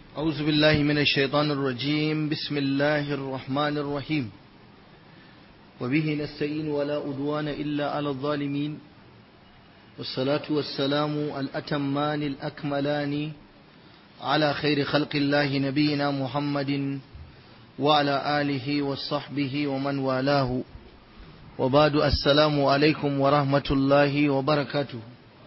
أعوذ بالله من الشيطان الرجيم بسم الله الرحمن الرحيم وبه نستعين ولا أدوان إلا على الظالمين والصلاة والسلام الأتمان الأكملان على خير خلق الله نبينا محمد وعلى آله وصحبه ومن والاه وبعد السلام عليكم ورحمة الله وبركاته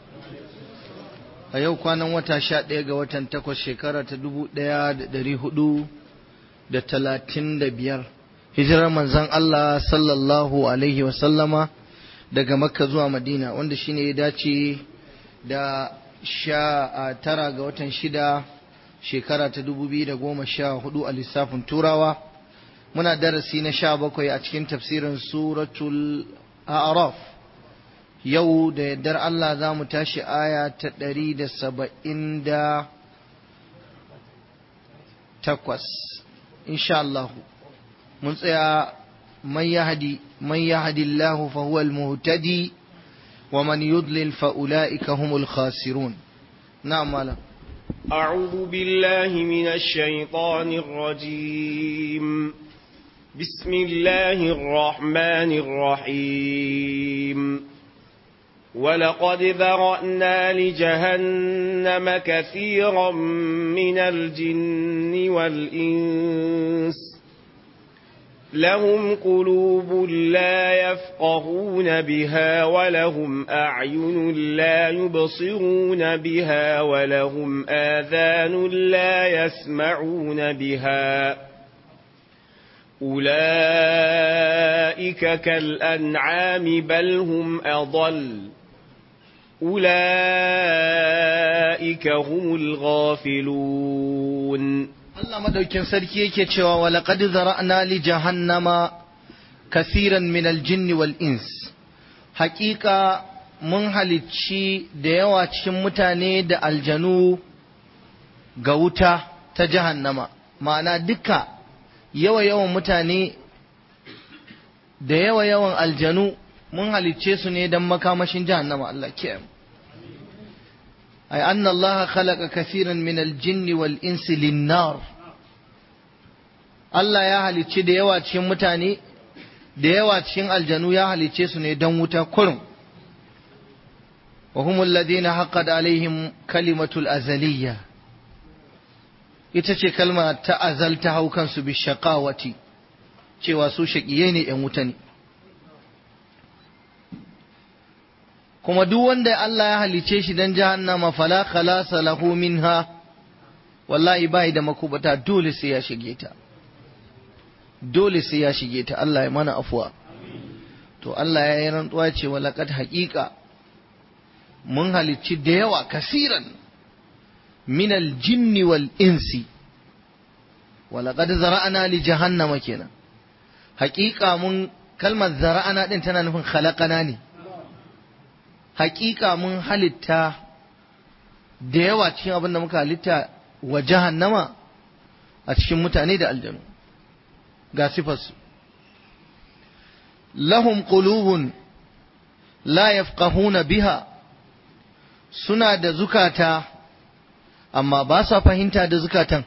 a yau kwanan wata sha ɗaya ga watan takwas shekara ta dubu ɗaya da ɗari hudu da talatin da biyar hijirar manzan Allah sallallahu alaihi wasallama daga makka zuwa madina wanda shine ya dace da sha tara ga watan shida shekara ta dubu biyu da goma sha hudu a lissafin turawa muna darasi na sha bakwai a cikin tafsirin suratul a'raf yau da yardar Allah za mu tashi aya ta ɗari da saba'in da takwas insha Allah mun tsaya man yahdi man yahdi Allah fa huwa al-muhtadi wa man yudlil fa ulaika humul khasirun na'am malam أعوذ بالله من الشيطان الرجيم بسم الله الرحمن الرحيم ولقد ذرأنا لجهنم كثيرا من الجن والإنس لهم قلوب لا يفقهون بها ولهم أعين لا يبصرون بها ولهم آذان لا يسمعون بها أولئك كالأنعام بل هم أضل أولئك هم الغافلون Allah madaukin sarki yake cewa wa laqad zara'na li jahannama kathiran min al-jinn wal ins haƙiƙa mun halicci da yawa cikin mutane da aljanu ga wuta ta jahannama ma'ana duka yawa yawan mutane da yawa yawan aljanu mun halicce su ne don makamashin jahannama Allah ke ay anna Allah khalaqa kathiran min al-jinn wal insi lin-nar Allah ya halicci da yawa cikin mutane da yawa cikin aljanu ya halicce su ne don wuta kurum wa humul ladina haqqat alaihim kalimatul azaliyya ita ce kalma ta azal ta hau kansu bi shaqawati cewa su shaƙiye ne ‘yan wuta ne. Kuma duk wanda Allah ya halice shi don jahannama fala khalasa lahu minha wallahi bai da makubata dole sai ya shige ta. Dole sai ya shige ta Allah ya mana afuwa. To Allah ya yi rantsuwa ce wa laqad haƙiƙa mun halicci da yawa kasiran minal jinni wal insi wa laqad zara'ana li jahannama kenan. haƙiƙa mun kalmar zara'ana ɗin tana nufin khalaqana ne haƙiƙa mun halitta da yawa cikin abin da muka halitta wa jahannama a cikin mutane da aljanu ga sifarsu lahum qulubun la yafqahuna biha suna da zukata amma ba sa fahimta da zukatan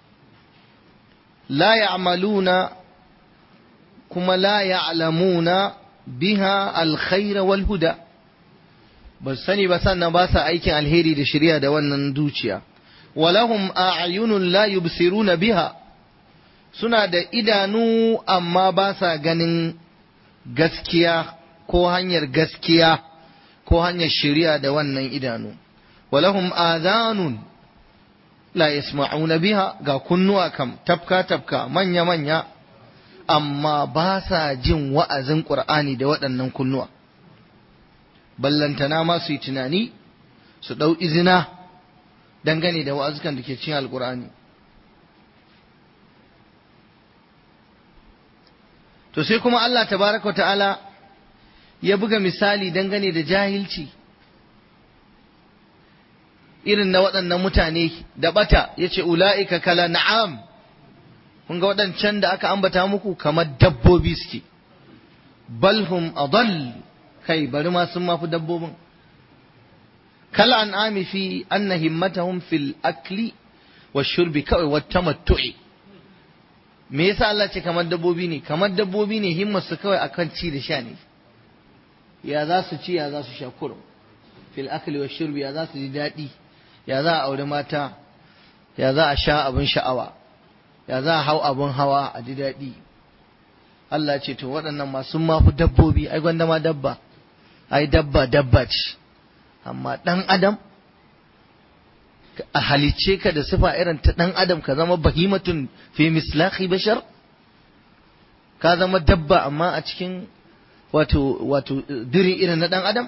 la ya'maluna kuma la ya'lamuna biha alkhaira wal huda ba sani ba sannan ba sa aikin alheri da shari'a da wannan dukiya walahum a'yunun la yubsiruna biha suna da idanu amma ba sa ganin gaskiya ko hanyar gaskiya ko hanyar shari'a da wannan idanu walahum adhanun la yasma'una biha ga kunnuwa kam tafka tafka manya manya amma ba sa jin wa'azin ƙur'ani da waɗannan kunnuwa, ballantana ma su yi tunani su ɗau izina dangane da wa'azukan da ke cin alƙur'ani. To sai kuma Allah tabaraka ta'ala ya buga misali dangane da jahilci irin na waɗannan mutane da ɓata ya ce ula'ika kala na'am. kun ga waɗancan da aka ambata muku kamar dabbobi suke balhum adall kai bari ma sun mafi dabbobin kal an'ami fi anna himmatahum fil akli wa shurbi kawai wa tamattu'i me yasa Allah ce kamar dabbobi ne kamar dabbobi ne himmar su kawai akan ci da sha ne ya za su ci ya za su sha kurum fil akli wa shurbi ya za su ji daɗi ya za a aure mata ya za a sha abin sha'awa ya za a hau abin hawa a ji daɗi Allah ce to waɗannan masu mafi dabbobi ai gwanda ma dabba ai dabba dabba ce amma ɗan adam a halicce ka da sifa irin ta ɗan adam ka zama bahimatun fi mislahi bashar ka zama dabba amma a cikin wato wato diri irin na ɗan adam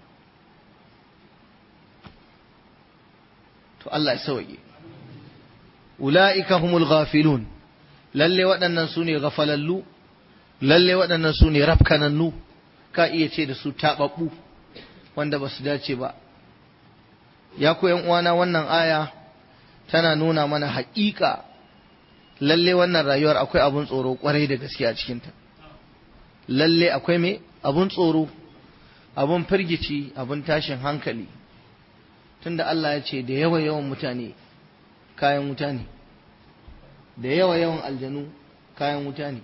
to Allah ya sauke ula'ika humul ghafilun lalle waɗannan su ne gafalallu lalle waɗannan su ne rafkanannu ka iya ce da su taɓaɓɓu wanda ba su dace ba ya ku uwana wannan aya tana nuna mana haƙiƙa lalle wannan rayuwar akwai abun tsoro ƙwarai da gaske a cikinta lalle akwai me abun tsoro abun firgici abun tashin hankali tunda Allah ya ce da yawa yawan mutane kayan wuta ne da yawa yawan aljanu kayan wuta ne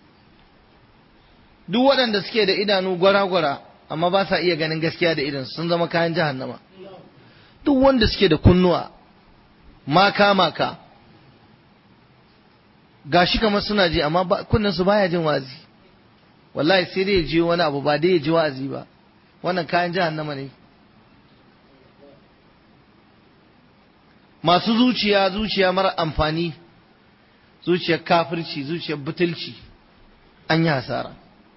duk waɗanda suke da idanu gwara-gwara amma ba sa iya ganin gaskiya da idan sun zama kayan jahannama duk wanda suke da kunnuwa maka-maka gashi kamar suna ji amma kunninsu baya jin wazi wallahi sai dai ya ji wani abu ba dai ya ji wa'azi ba wannan kayan jahannama ne masu zuciya zuciya mara amfani zuciyar kafirci zuciyar butulci an yi hasara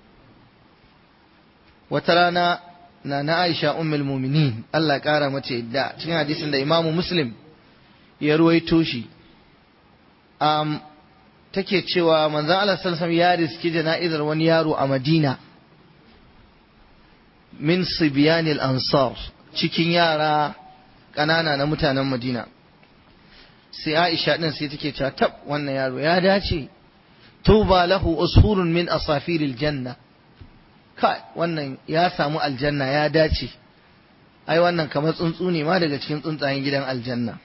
wata rana na na aisha ummul muminin Allah ƙara mata yadda cikin hadisin da imamu muslim ya ruwaito shi um, take cewa manzon Allah sallallahu ya riski jana'izar wani yaro a Madina min sibyanil ansar cikin yara ƙanana na mutanen Madina sai Aisha din sai take cewa tab wannan yaro ya dace tuba lahu usfurun min asafiril janna kai wannan ya samu aljanna ya dace ai wannan kamar tsuntsu ne ma daga cikin tsuntsayen gidan aljanna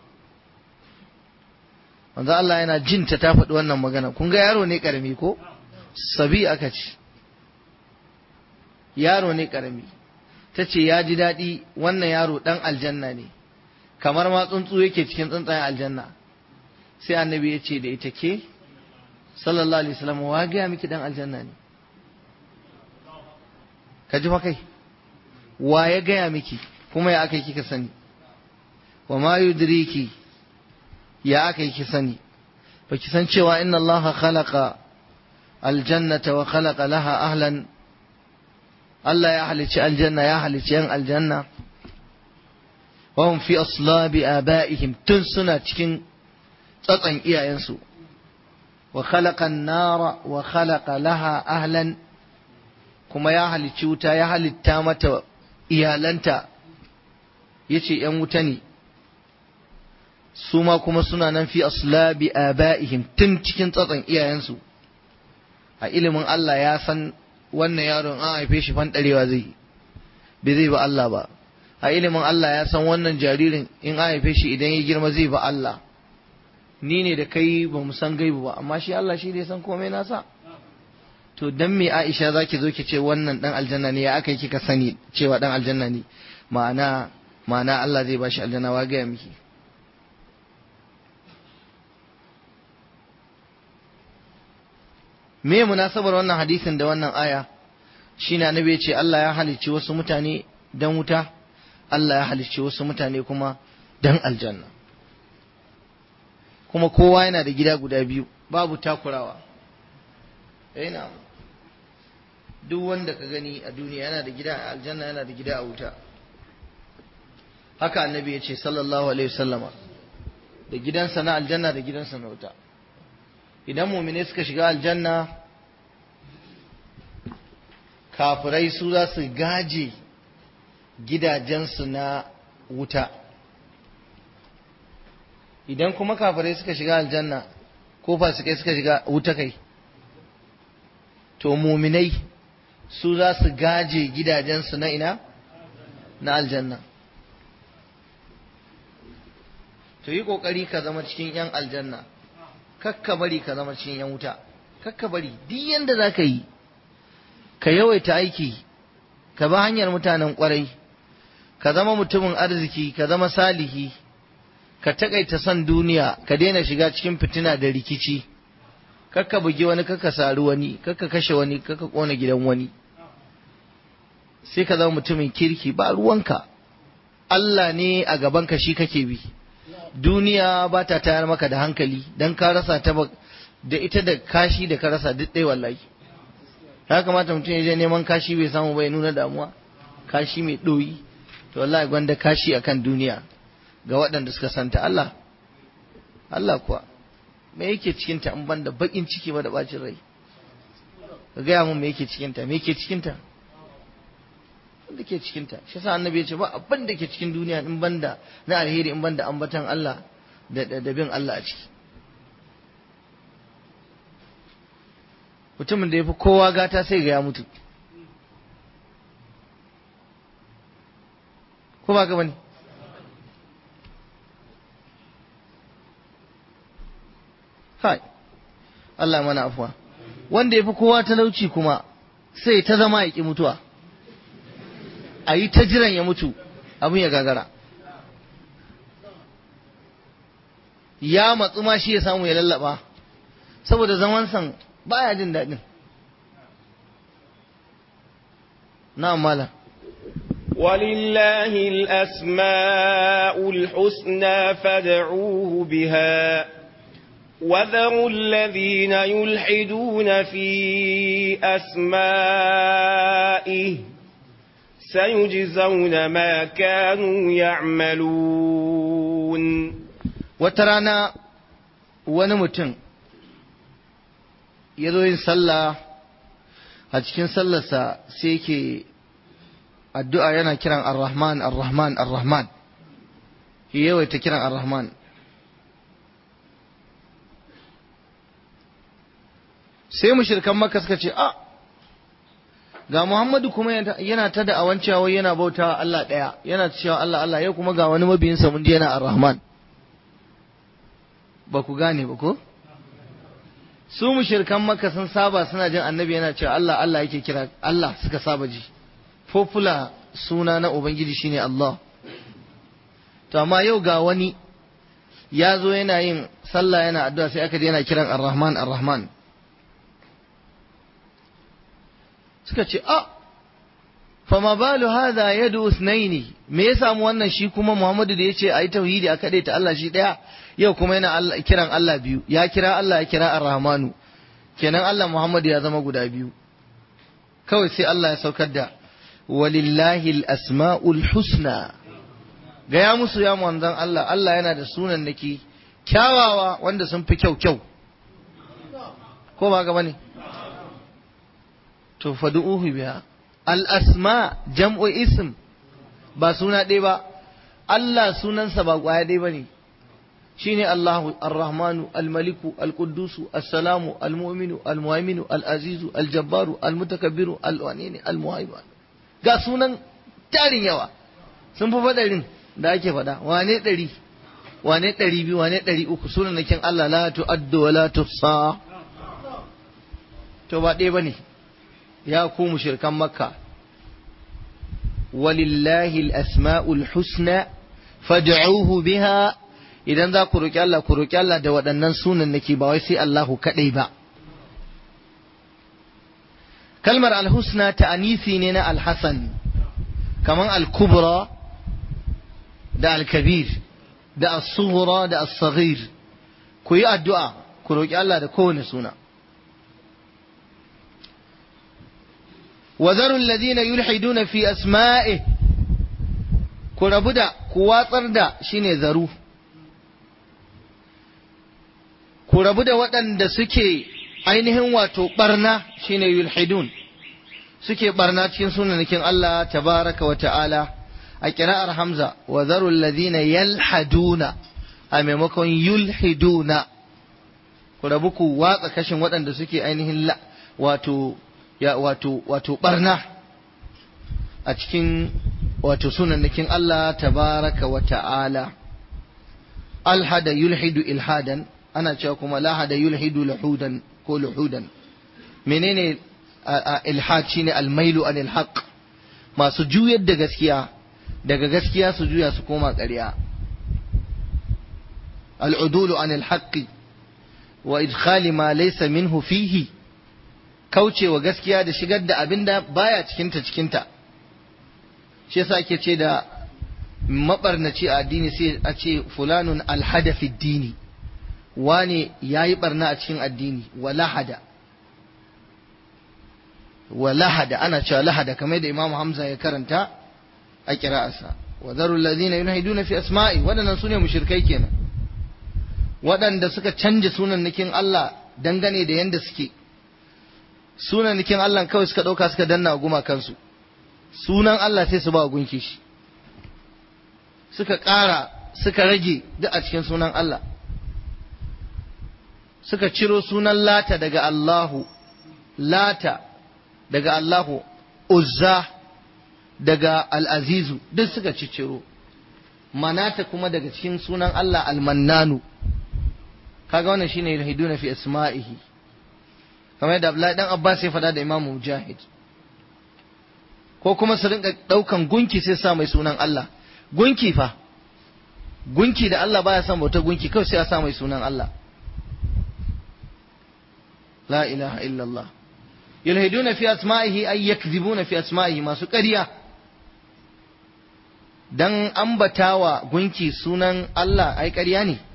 manzo Allah yana jin ta ta faɗi wannan magana kun ga yaro ne karami ko sabi aka ce yaro ne karami ta ce ya ji daɗi wannan yaro ɗan aljanna ne kamar ma tsuntsu yake cikin tsuntsayen aljanna sai annabi ya ce da ita ke sallallahu alaihi wasallam wa gaya miki ɗan aljanna ne ka ji fa kai wa ya gaya miki kuma ya aka yi kika sani wa ma yudriki ya aka yi ki sani ba ki san cewa inna allaha khalaqa aljannata wa khalaqa laha ahlan Allah ya halicci aljanna ya halicci yan aljanna wa hum fi aslabi abaihim tun suna cikin tsatsan iyayensu wa khalaqa an-nara wa khalaqa laha ahlan kuma ya halicci wuta ya halitta mata iyalanta yace yan wuta ne su ma kuma suna nan fi aslabi aba'ihim tun cikin tsatson iyayensu a ilimin Allah ya san wannan yaron an haife shi fanɗarewa zai bai zai ba Allah ba a ilimin Allah ya san wannan jaririn in an haife shi idan ya girma zai ba Allah ni ne da kai ba mu san gaibu ba amma shi Allah shi ne san komai nasa to dan me Aisha zaki zo ki ce wannan dan aljanna ne ya aka yi kika sani cewa dan aljanna ne ma'ana ma'ana Allah zai bashi aljanna wa ga miki me munasabar wannan hadisin da wannan aya shine annabi ya ce Allah ya halicci wasu mutane dan wuta Allah ya halicci wasu mutane kuma dan aljanna kuma kowa yana da gida guda biyu babu takurawa yana duk wanda ka gani a duniya yana da gida a aljanna yana da gida a wuta haka annabi ya ce sallallahu alaihi wasallama da gidansa na aljanna da gidansa na wuta idan mumine suka shiga aljanna kafirai su za su gaje gidajensu na wuta idan kuma kafirai suka shiga aljanna ko fasikai suka shiga wuta kai to muminai su za su gaje gidajensu na ina na aljanna to yi kokari ka zama cikin yan aljanna kakka bari ka zama cikin yan wuta kakka bari duk yanda za ka yi ka yawaita aiki ka bi hanyar mutanen kwarai ka zama mutumin arziki ka zama salihi ka takaita son duniya ka daina shiga cikin fitina da rikici kakka bugi wani kakka sari wani kakka kashe wani kakka kona gidan wani sai ka zama mutumin kirki ba ruwanka Allah ne a gabanka shi kake bi duniya ba ta tayar maka da hankali don ka rasa ta da ita da kashi da ka rasa duk ɗaya wallahi ya kamata mutum ya je neman kashi bai samu bai nuna damuwa kashi mai ɗoyi to wallahi gwanda kashi akan duniya ga waɗanda suka santa Allah Allah kuwa me yake cikinta in banda bakin ciki ba da bacin rai ka gaya mun me yake cikinta me yake cikinta wanda ke cikinta shi yasa annabi ya ce ba abin da ke cikin duniya in banda na alheri in banda ambatan Allah da da bin Allah a ciki mutumin da ya fi kowa gata sai ga ya mutu ko ba ga bane kai Allah mana afuwa wanda ya fi kowa talauci kuma sai ta zama ya ƙi mutuwa a yi ta jiran ya mutu abin ya gagara ya matsu ma shi ya samu ya lallaba saboda zaman san baya jin daɗin na mala ولله الأسماء الحسنى فادعوه بها وذروا الذين يلحدون في أسمائه سيجزون ما كانوا يعملون وترانا ونمتن yazo yin sallah a cikin sallarsa sai yake addu'a yana kiran ar-rahman ar-rahman ar-rahman yawaita kiran ar-rahman sai mushrikan makka suka ce a ga Muhammadu kuma yana ta da awan cewa yana bauta Allah ɗaya yana cewa Allah Allah yau kuma ga wani mabiyinsa mun ji yana ar-rahman ba ku gane ba ko su mushrikan makka sun saba suna jin annabi yana cewa Allah Allah yake kira Allah suka saba ji popular suna na ubangiji shine Allah to amma yau ga wani ya zo yana yin sallah yana addu'a sai aka ji yana kiran ar-rahman ar-rahman suka ce a fama balu hadha yadu usnaini me ya samu wannan shi kuma Muhammadu da yace ayi tauhidi a kade ta Allah shi daya yau kuma yana Allah kiran Allah biyu ya kira Allah ya kira Ar-Rahmanu kenan Allah Muhammadu ya zama guda biyu kawai sai Allah ya saukar da walillahi al-asma'ul husna gaya musu ya manzon Allah Allah yana da sunan naki kyawawa wanda sun fi kyau kyau ko ba ga bane to fadu'uhu biha al-asma jam'u ism ba suna ɗaya ba Allah sunansa ba ƙwaya ɗaya ba ne shine Allahu ar-Rahmanu al-Maliku al-Quddusu as-Salamu al-Mu'minu al-Muhaiminu al-Azizu al-Jabbaru al-Mutakabbiru al-Wanini al-Muhaimin ga sunan tarin yawa sun fi fadarin da ake faɗa wane ɗari wane ɗari biyu wane ɗari uku sunan nakin Allah la tu'addu wa la tuhsa to ba ɗaya bane ya ku mushrikan makka walillahi al-asma'ul husna fad'uhu biha idan za ku roki Allah ku roki Allah da waɗannan sunan nake ba wai sai Allahu kadai ba kalmar al-husna ta'anisi ne na al-hasan kaman al-kubra da al-kabir da as-sughra da as-saghir ku yi addu'a ku roki Allah da kowane suna وذروا الذين يلحدون في أسمائه كربدا كواتر شيني ذرو كربدا ودن da suke ainihin wato barna shine yulhidun suke barna cikin sunanakin Allah tabaraka wa ta'ala a kira'ar Hamza wa dharu alladhina yalhaduna a maimakon yulhiduna ku rabu ku watsa kashin waɗanda suke ainihin wato ya wato wato barna a cikin wato sunannakin Allah tabaraka wa ta'ala alhada yulhidu ilhadan ana cewa kuma lahada yulhidu lahudan ko luhudan menene ilhad shine almailu anil haqq masu juyar da gaskiya daga gaskiya su juya su koma ƙarya al'udulu anil haqqi wa idkhali ma laysa minhu fihi kaucewa gaskiya da shigar da abinda baya cikinta cikinta shi yasa ake ce da mabarnaci a addini sai a ce fulanun alhadafi dini wane yayi barna a cikin addini wa lahada wa lahada ana cewa lahada kamar da Imam Hamza ya karanta a kira'arsa wa zarul ladina yunhiduna fi asma'i wadannan sune mushrikai kenan waɗanda suka canja sunannikin Allah dangane da yanda suke sunannikin Allah kawai suka ɗauka suka danna guma kansu sunan Allah sai su ba gunki shi suka ƙara suka rage duk a cikin sunan Allah suka ciro sunan lata daga Allahu lata daga Allahu uzza daga al'azizu duk suka cicciro manata kuma daga cikin sunan Allah almannanu kaga wannan shine yulhiduna fi asma'ihi kamar yadda Abdullahi dan Abbas ya faɗa da Imam Mujahid ko kuma su rinka ɗaukan gunki sai sa mai sunan Allah gunki fa gunki da Allah baya son bauta gunki kawai sai a sa mai sunan Allah la ilaha illallah yulhiduna fi asma'ihi ay yakdhibuna fi asma'ihi masu ƙarya dan ambatawa gunki sunan Allah ai ƙarya ne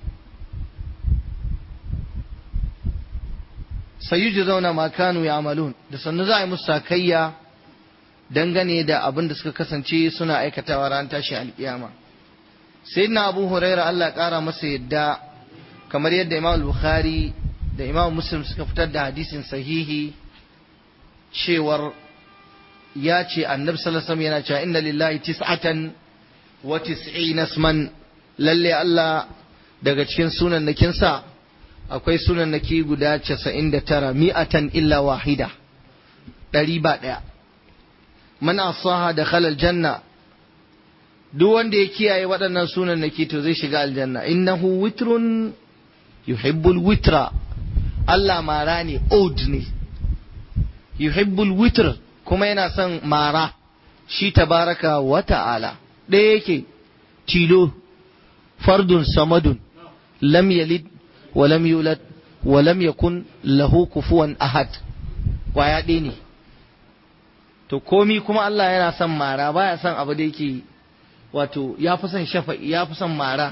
sayujzauna ma kanu ya'malun da sannu za a yi musu sakayya dangane da abin da suka kasance suna aikatawa ran tashi alkiyama sayyidina abu huraira Allah ƙara masa yadda kamar yadda imam bukhari da imam muslim suka fitar da hadisin sahihi cewar ya ce annabi sallallahu alaihi yana cewa inna lillahi tis'atan wa tis'ina isman lalle Allah daga cikin sunan nakinsa akwai sunan naki guda 99 mi'atan illa wahida ɗari ba ɗaya man asaha da khalal janna duk wanda ya kiyaye waɗannan sunan naki to zai shiga aljanna innahu witrun yuhibbul witra Allah mara ne old ne yuhibbul witr kuma yana son mara shi tabaraka wa ta'ala ɗaya yake tilo fardun samadun lam yalid wa lam yulad wa lam yakun lahu kufuwan ahad kwaya ɗaya ne to komi kuma Allah yana son mara baya son abu da yake wato ya fi son shafa'i ya fi son mara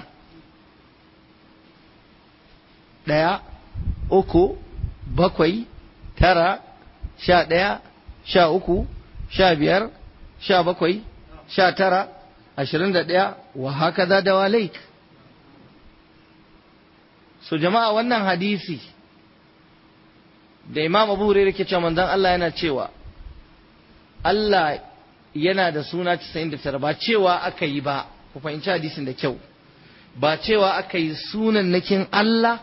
ɗaya uku bakwai tara sha ɗaya sha uku sha biyar sha bakwai sha tara ashirin da ɗaya wa haka za da walaik so jama'a wannan hadisi da imam abu hurairah ke cewa manzon Allah yana cewa Allah yana da suna 99 ba cewa aka yi ba ku fahimci hadisin da kyau ba cewa aka yi sunan nakin Allah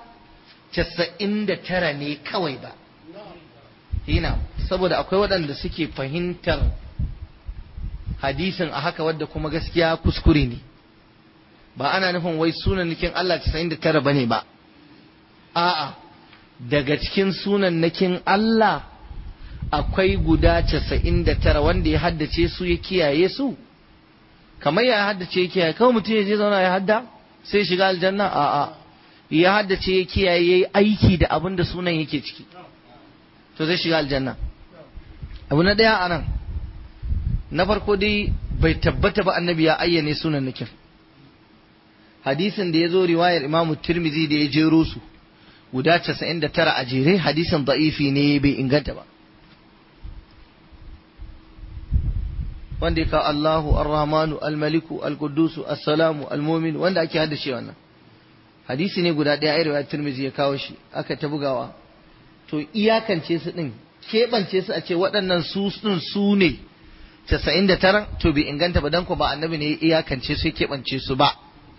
99 ne kawai ba hina saboda akwai waɗanda suke fahimtar hadisin a haka wadda kuma gaskiya kuskure ne ba ana nufin wai sunan nakin Allah 99 ba ne ba a'a daga cikin sunan nakin Allah akwai guda casa'in da tara wanda ya haddace su ya kiyaye su kamar ya haddace ya kiyaye kawai mutum ya je zauna ya hadda sai shiga aljanna a'a ya haddace ya kiyaye ya yi aiki da abin da sunan yake ciki to zai shiga aljanna abu na ɗaya a nan na farko dai bai tabbata ba annabi ya ayyane sunan nakin hadisin da ya zo riwayar imamu tirmizi da ya jero su guda casa'in da tara a jere hadisin da'ifi ne bai inganta ba wanda ya kawo Allahu Ar-Rahmanu Al-Maliku Al-Qudusu As-Salamu Al-Mumin wanda ake haddace wannan hadisi ne guda ɗaya a riwayar Tirmidhi ya kawo shi aka ta bugawa to iyakance su din keɓance su a ce waɗannan su din su ne 99 to bai inganta ba dan ko ba annabi ne iyakance su keɓance su ba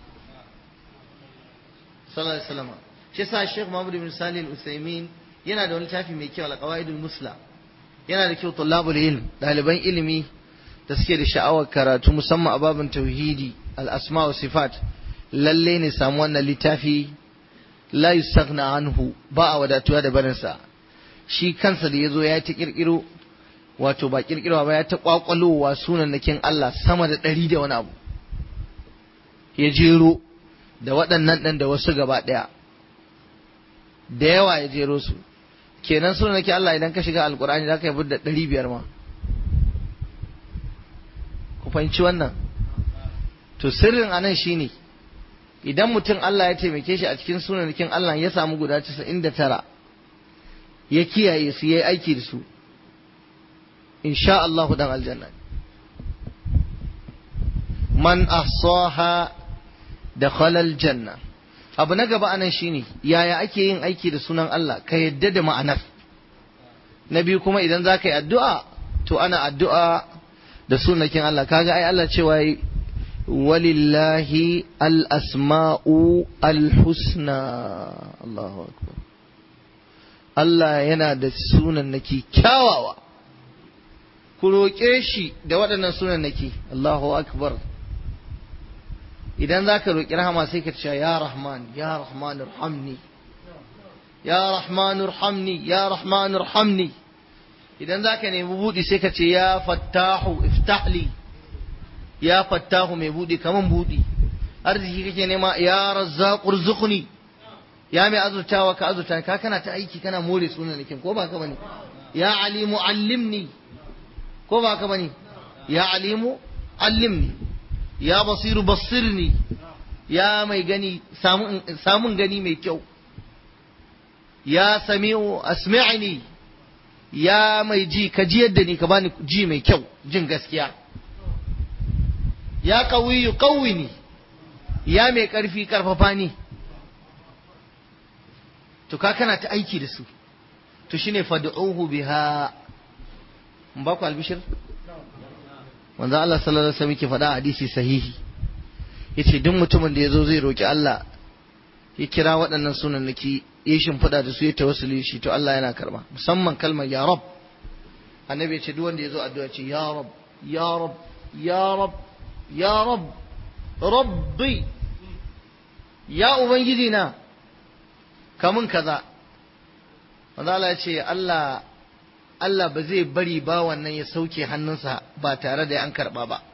sallallahu alaihi wasallam shi yasa Sheikh Muhammad bin Salih Al-Utsaimin yana da wani tafi mai kyau Al-Qawaidul Musla yana da kyau tullabul ilm ɗaliban ilimi da suke da sha'awar karatu musamman a babin tauhidi al-asma wa sifat lalle ne samu wannan littafi la yustaghna anhu ba a wadatuwa da barinsa shi kansa da yazo ya ta kirkiro wato ba kirkirwa ba ya ta kwakwalowa sunan nakin Allah sama da ɗari da wani abu ya jero da waɗannan ɗan da wasu gaba ɗaya da yawa ya jero su kenan sunan nakin Allah idan ka shiga alkur'ani za ka yi da ɗari biyar ma ku fahimci wannan to sirrin anan shine idan mutum Allah ya taimake shi a cikin sunanakin Allah ya samu guda 99 ya kiyaye su yayi aiki da su insha Allah dan aljanna man ahsaha dakhala aljanna abu na gaba anan shine yaya ake yin aiki da sunan Allah ka yadda da ma'anar na biyu kuma idan za ka yi addu'a to ana addu'a da sunakin Allah kaga ai Allah cewa walillahi al-asma'u al-husna Allahu akbar Allah yana da sunan naki kyawawa ku roƙe shi da waɗannan sunan naki Allahu akbar idan za ka roƙi rahama sai ka ce ya rahman ya rahman irhamni ya rahman irhamni ya rahman irhamni idan za ka nemi buɗi sai ka ce ya fattahu iftahli ya fattahu mai buɗi kaman buɗi arziki kake nema ya razzaqu rzuqni ya mai azurtawa ka azurta ka kana ta aiki kana more sunan nakin ko ba ka bane ya alimu allimni ko ba ka bane ya alimu allimni ya basiru basirni ya mai gani samun gani mai kyau ya sami'u asmi'ni ya mai ji ka ji yadda ni ka bani ji mai kyau jin gaskiya ya qawiyu qawwini ya mai karfi karfafa ni to ka kana ta aiki da su to shine fad'uhu biha mun ba ku albishir manzo Allah sallallahu alaihi wasallam yake faɗa hadisi sahihi yace duk mutumin da yazo zai roki Allah ya kira waɗannan sunannaki ya shimfiɗa da su ya tawassuli shi to Allah yana karba musamman kalmar ya rab annabi ya ce duk wanda yazo addu'a ce ya rab ya rab ya rab ya rab rabbi ya ubangiji na kamun kaza manzo Allah ya ce Allah Allah ba zai bari ba wannan ya sauke hannunsa ba tare da an karba ba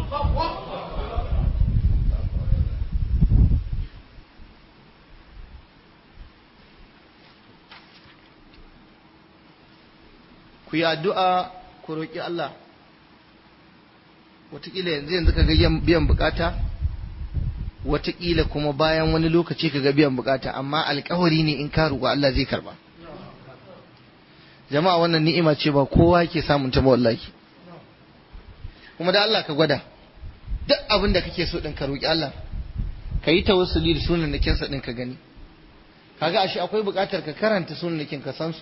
ku yi addu'a ku roƙi Allah wataƙila yanzu yanzu ka ga biyan bukata wataƙila kuma bayan wani lokaci ka ga biyan bukata amma alkawari ne in ka roƙi Allah zai karba jama'a wannan ni'ima ce ba kowa ke samun ta ba wallahi kuma da Allah ka gwada duk abin da kake so din ka roƙi Allah ka yi tawassuli da sunan nakin sa din ka gani kaga ashe akwai buƙatar ka karanta sunan nakin ka san su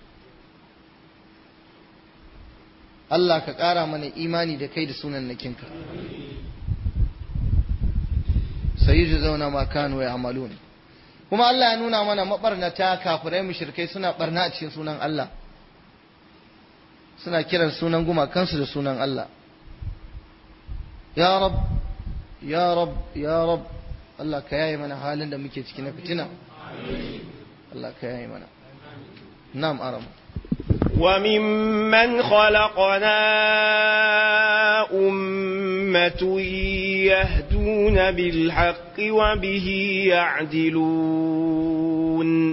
Allah ka ƙara mana imani da kai da sunan nakinka sai ji zauna ma kanu ya amalun kuma Allah ya nuna mana mabarnata kafirai mushrikai suna barna a cikin sunan Allah suna kiran sunan gumakansu da sunan Allah ya rab ya rab ya rab Allah ka yaye mana halin da muke ciki na fitina Allah ka yaye mana na'am aramu وممن خلقنا أمة يهدون بالحق وبه يعدلون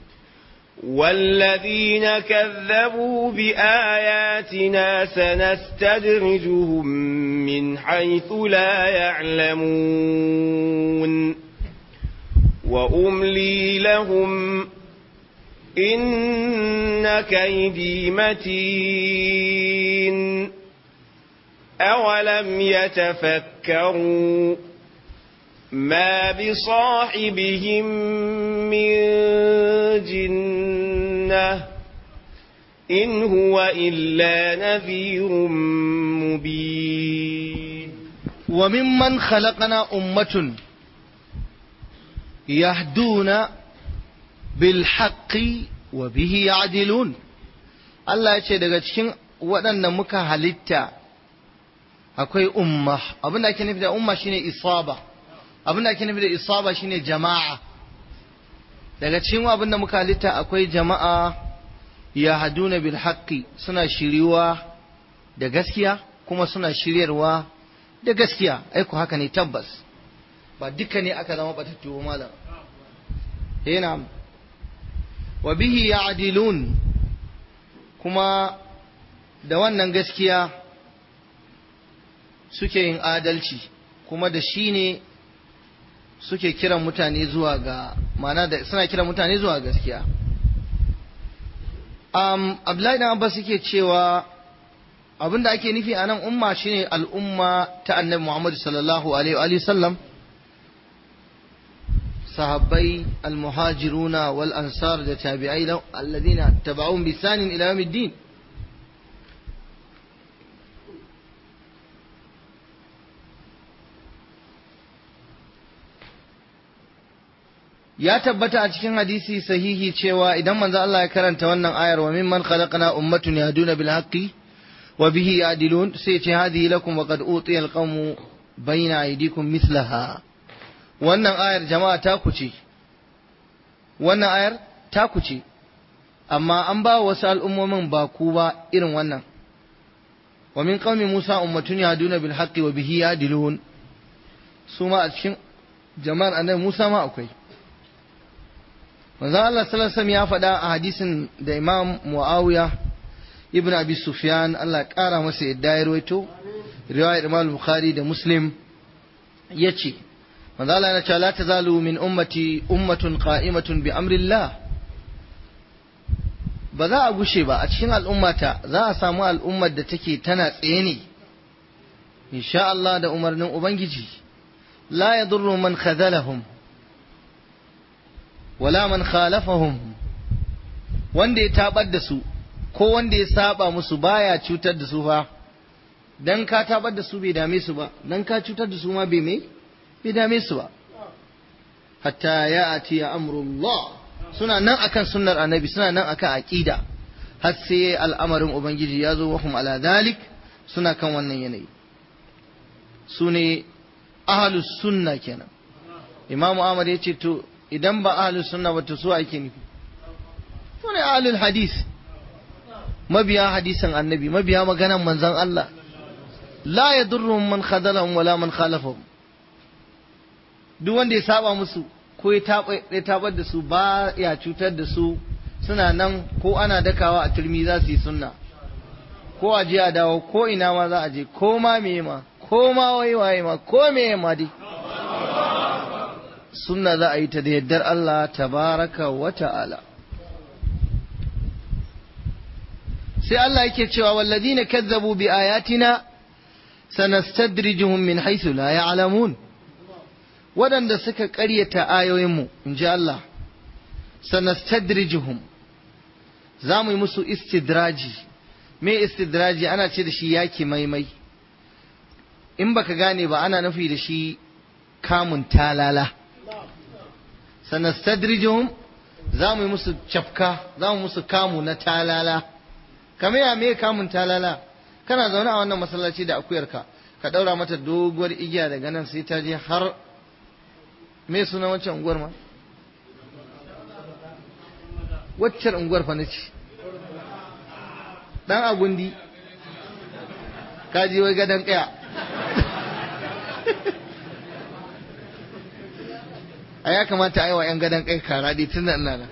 والذين كذبوا بآياتنا سنستدرجهم من حيث لا يعلمون وأملي لهم إن كيدي متين أولم يتفكروا ما بصاحبهم من جنة إن هو إلا نذير مبين وممن خلقنا أمة يهدون bilhaƙi wa bihi ya'dilun Allah ya ce daga cikin waɗanda muka halitta akwai umma abin da ake nufi da umma shine isaba abin da ake nufi da isaba shine jama'a daga cikin abin da muka halitta akwai jama'a ya haduna bil haqqi suna shiriwa da gaskiya kuma suna shiryarwa da gaskiya aiko haka ne tabbas ba duka ne aka zama batattu malam yana wa bihi ya'dilun kuma da wannan gaskiya suke yin adalci kuma da shi ne suke kiran mutane zuwa ga mana da suna kiran mutane zuwa gaskiya um, Abdullahi dan Abbas yake cewa abinda ake nufi a nan umma shine al'umma ta annabi Muhammad sallallahu alaihi wa sallam sahabbai almuhajiruna wal ansar da tabi'ai alladhina tabauhum bisanin ila yawmiddin ya tabbata a cikin hadisi sahihi cewa idan manzo Allah ya karanta wannan ayar wa mimman khalaqna ummatun yahduna bil haqqi wa bihi yadilun sai ce hadhihi lakum wa qad utiya al qawmu bayna aydikum mithlaha wannan ayar jama'a ta kuce wannan ayar ta kuce amma an ba wasu al'ummomin ba ku ba irin wannan wa min qaumi musa ummatun yahduna bil haqqi wa bihi yadilun su ma a cikin jama'ar annabi musa ma akwai manzon Allah sallallahu alaihi ya faɗa a hadisin da Imam Muawiya ibn Abi Sufyan Allah ƙara masa yadda ya rawaito riwayar Imam Bukhari da Muslim yace manzon Allah ya ce la tazalu min ummati ummatun qa'imatun bi amrillah ba za a gushe ba a cikin al'ummata za a samu al'ummar da take tana tsaye ne insha Allah da umarnin Ubangiji la yadurru man khadalahum wala man khalafahum wanda ya tabar da su ko wanda ya saba musu baya cutar da su fa dan ka tabar da su bai dame su ba dan ka cutar da su ma bai me bai dame su ba hatta ya ati amrullah suna nan akan sunnar annabi suna nan akan aqida har sai al'amarin ubangiji ya zo wahum ala dalik suna kan wannan yanayi su ne ahlus sunna kenan imamu ahmad ya ce to idan ba ahlus sunna ba to su ake nufi to ne ahlul hadis mabiya hadisin annabi mabiya maganan manzon Allah la yadurruhum man khadalahum wala man khalafahum duk wanda ya saba musu ko ya tabar da su ba ya cutar da su suna nan ko ana dakawa a turmi za su yi sunna ko a je a dawo ko ina ma za a je ko ma me ma ko ma wai waye ma ko me ma dai sunna za a yi ta da yaddar Allah tabaraka wa ta'ala sai Allah yake cewa walladina kazzabu bi ayatina sanastadrijuhum min haythu la ya'lamun waɗanda suka ƙaryata ayoyinmu in ji Allah sanastadrijuhum za mu yi musu istidraji me istidraji ana ce da shi yaki maimai in baka gane ba ana nufi da shi kamun talala sanastadrijuhum za mu yi musu cafka za mu musu kamu na talala kamar ya me kamun talala kana zaune a wannan masallaci da akuyarka ka ɗaura mata doguwar igiya daga nan sai ta je har me suna wancan unguwar ma waccan unguwar fa nace dan agundi ka ji wai gadan kaya a ya kamata a yi wa 'yan gadon kai kara dai tun nan nan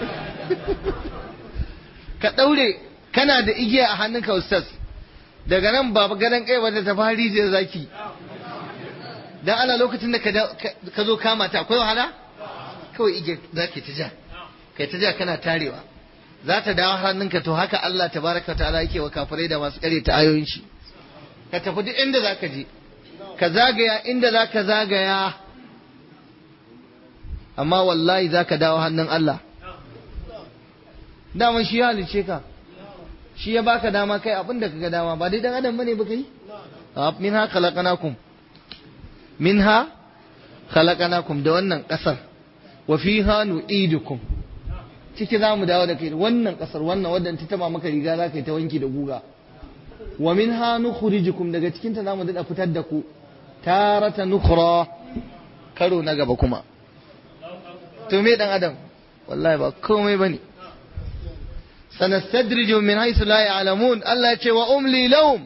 ka ɗaure kana da igiya a hannunka ustaz daga nan ba gadon kai ba da ta fari zai zaki dan ana lokacin da ka zo kama ta akwai wahala kawai igiya za ka ta ja kai ta ja kana tarewa za ta dawo hannunka to haka Allah tabaraka ta'ala yake wa kafirai da masu kare ta ayoyin shi ka tafi duk inda za ka je ka zagaya inda za ka zagaya amma wallahi za ka dawo hannun Allah daman shi ya halice ka shi ya baka dama kai abin da kaga dama ba dai dan adam bane ba kai minha khalaqnakum minha khalaqnakum da wannan kasar wa fiha nu'idukum ciki za mu dawo da kai wannan kasar wannan wadda ta taba maka riga za ka yi ta wanki da guga wa minha nukhrijukum daga cikin ta zamu dada fitar da ku tarata nukhra karo na gaba kuma to me dan adam wallahi ba komai bane sanastadrijuhum min haythu la ya'lamun Allah ya ce wa umli lahum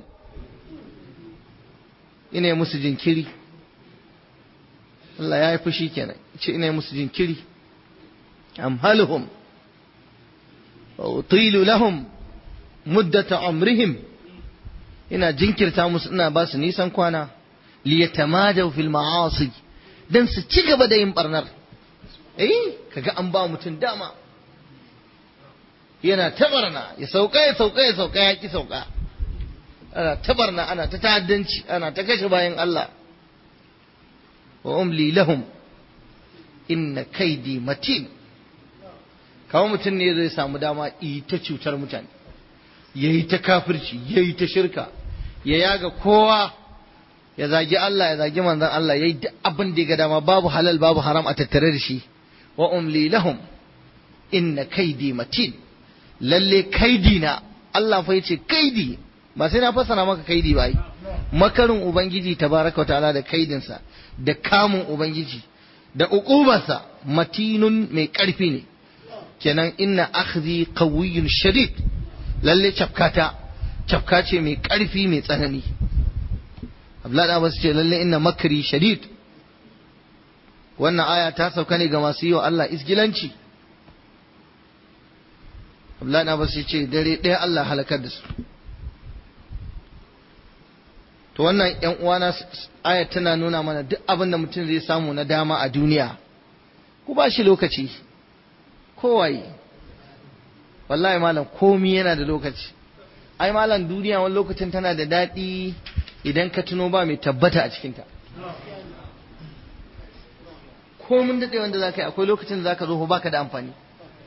ina musu jinkiri Allah ya yi fushi kenan ce ina musu jinkiri amhaluhum wa utilu lahum muddata amrihim ina jinkirta musu ina ba su nisan kwana liyatamadaw fil ma'asi dan su ci gaba da yin barnar eh kaga an ba mutum dama yana tabarna ya sauka ya sauka ya sauka ya ki sauka ana tabarna ana ta ta'addanci ana ta kashe bayan Allah wa umli lahum inna kaidi matin kawo mutum ne zai samu dama yi ta cutar mutane ya yi ta kafirci ya yi ta shirka ya yaga kowa ya zagi Allah ya zagi manzon Allah ya yi duk abin da ya ga dama babu halal babu haram a tattare da shi wa umli lahum inna kaidi matin lalle kaidi na Allah fa yace kaidi ba sai na fassara maka kaidi ba yi makarin ubangiji tabaraka wa ta'ala da kaidinsa da kamun ubangiji da uqubarsa matinun mai karfi ne kenan inna akhdhi qawiyyun shadid lalle cafkata cafka ce mai karfi mai tsanani Abdullahi da Abbas ce lalle inna makri shadid wannan aya ta sauka ne ga masu yi wa Allah isgilanci Abdullahi da Abbas ce dare ɗaya Allah halakar da su to wannan yan uwana aya tana nuna mana duk abin da mutum zai samu na dama a duniya ku ba shi lokaci kowaye wallahi malam komi yana da lokaci ai malam duniya wani lokacin tana da daɗi idan ka tuno ba mai tabbata a cikinta komin daɗe wanda za ka yi akwai lokacin da za ka zo ba ka da amfani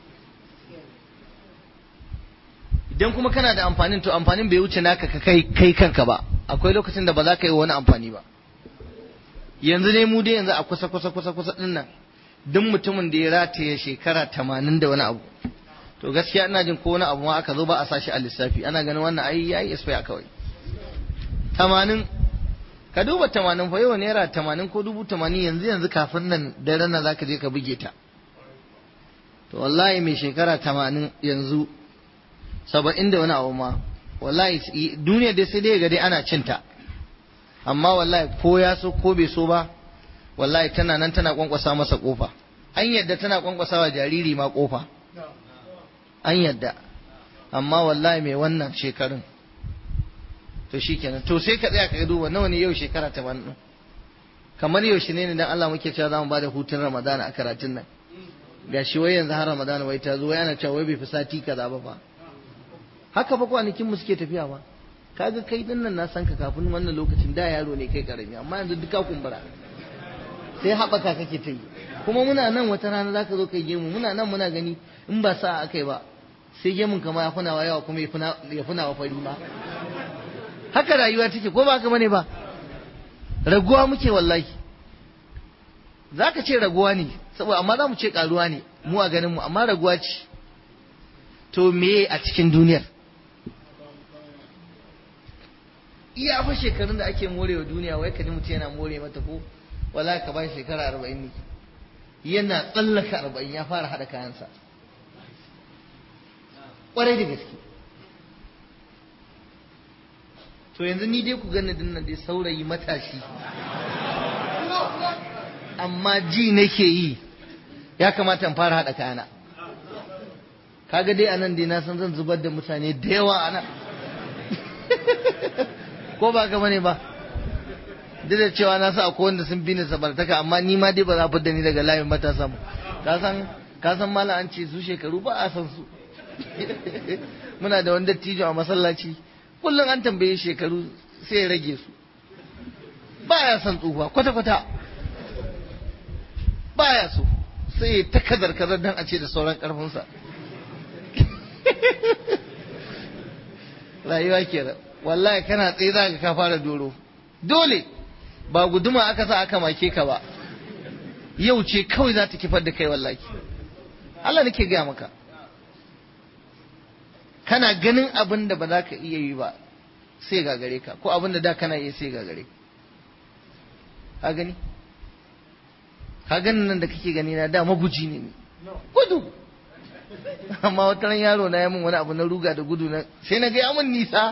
idan kuma kana da amfanin to amfanin bai wuce naka ka kai kai kanka ba akwai lokacin da ba za ka yi wani amfani ba yanzu ne mu dai yanzu a kusa kusa kusa kusa din nan duk mutumin da ya rataye shekara tamanin da wani abu to gaskiya ina jin ko wani abu ma aka zo ba a sashi a lissafi ana ganin wannan ai yayi expire kawai tamanin ka duba tamanin fa yau naira tamanin ko dubu tamanin yanzu yanzu kafin nan daren nan zaka je ka buge ta to wallahi mai shekara tamanin yanzu saba'in da wani abu ma wallahi duniya dai sai dai ga dai ana cinta amma wallahi ko ya so ko bai so ba wallahi tana nan tana kwankwasa masa kofa an yadda tana kwankwasa wa jariri ma kofa an yadda amma wallahi mai wannan shekarun to shikenan to sai ka tsaya ka duba nawa ne yau shekara ta ban kamar yaushe ne dan Allah muke cewa zamu bada hutun Ramadana a karatun nan gashi wai yanzu har Ramadana wai ta zo wai ana cewa wai bai fi sati kaza ba fa haka fa kwanakin mu suke tafiya ba kaga kai din nan na san ka kafin wannan lokacin da yaro ne kai karami amma yanzu duka kumbura sai haɓaka kake ta yi kuma muna nan wata rana zaka zo kai gemu muna nan muna gani in ba sa akai ba sai gemun kama ya funawa yawa kuma ya funawa fari ma haka rayuwa take ko ba haka bane ba raguwa muke wallahi zaka ce raguwa ne saboda amma za mu ce karuwa ne mu a ganin mu amma raguwa ce to me a cikin duniyar iya fa shekarun da ake morewa duniya wai kaji mutum yana more mata ko wala ka ba shekara arba'in ne yana tsallaka arba'in ya fara haɗa kayansa ƙwarai da gaske to yanzu ni dai ku gani dinnan dai saurayi matashi amma ji nake yi ya kamata in fara haɗa kayana kaga dai anan dai na san zan zubar da mutane da yawa ana ko ba ka bane ba duk da cewa na sa akwai wanda sun bi ni sabartaka amma ni ma dai ba za da ni daga layin matasa mu ka san ka san mala an ce su shekaru ba a san su muna da wani dattijo a masallaci kullum an tambaye shekaru sai ya rage su ba ya san tsufa kwata kwata ba ya so sai ya ta kazar kazar dan a ce da sauran karfinsa rayuwa kenan wallahi kana tsaye za ka fara doro dole ba guduma aka sa aka make ka ba yau ce kawai za ta kifar da kai wallahi Allah nake gaya maka kana ganin abin da ba za ka iya yi ba sai gagare ka ko abin da da kana iya sai gagare ka gani ka ganin nan da kake gani na da maguji ne ni gudu amma wata ran yaro na ya min wani abu na ruga da gudu na sai na ga ya min nisa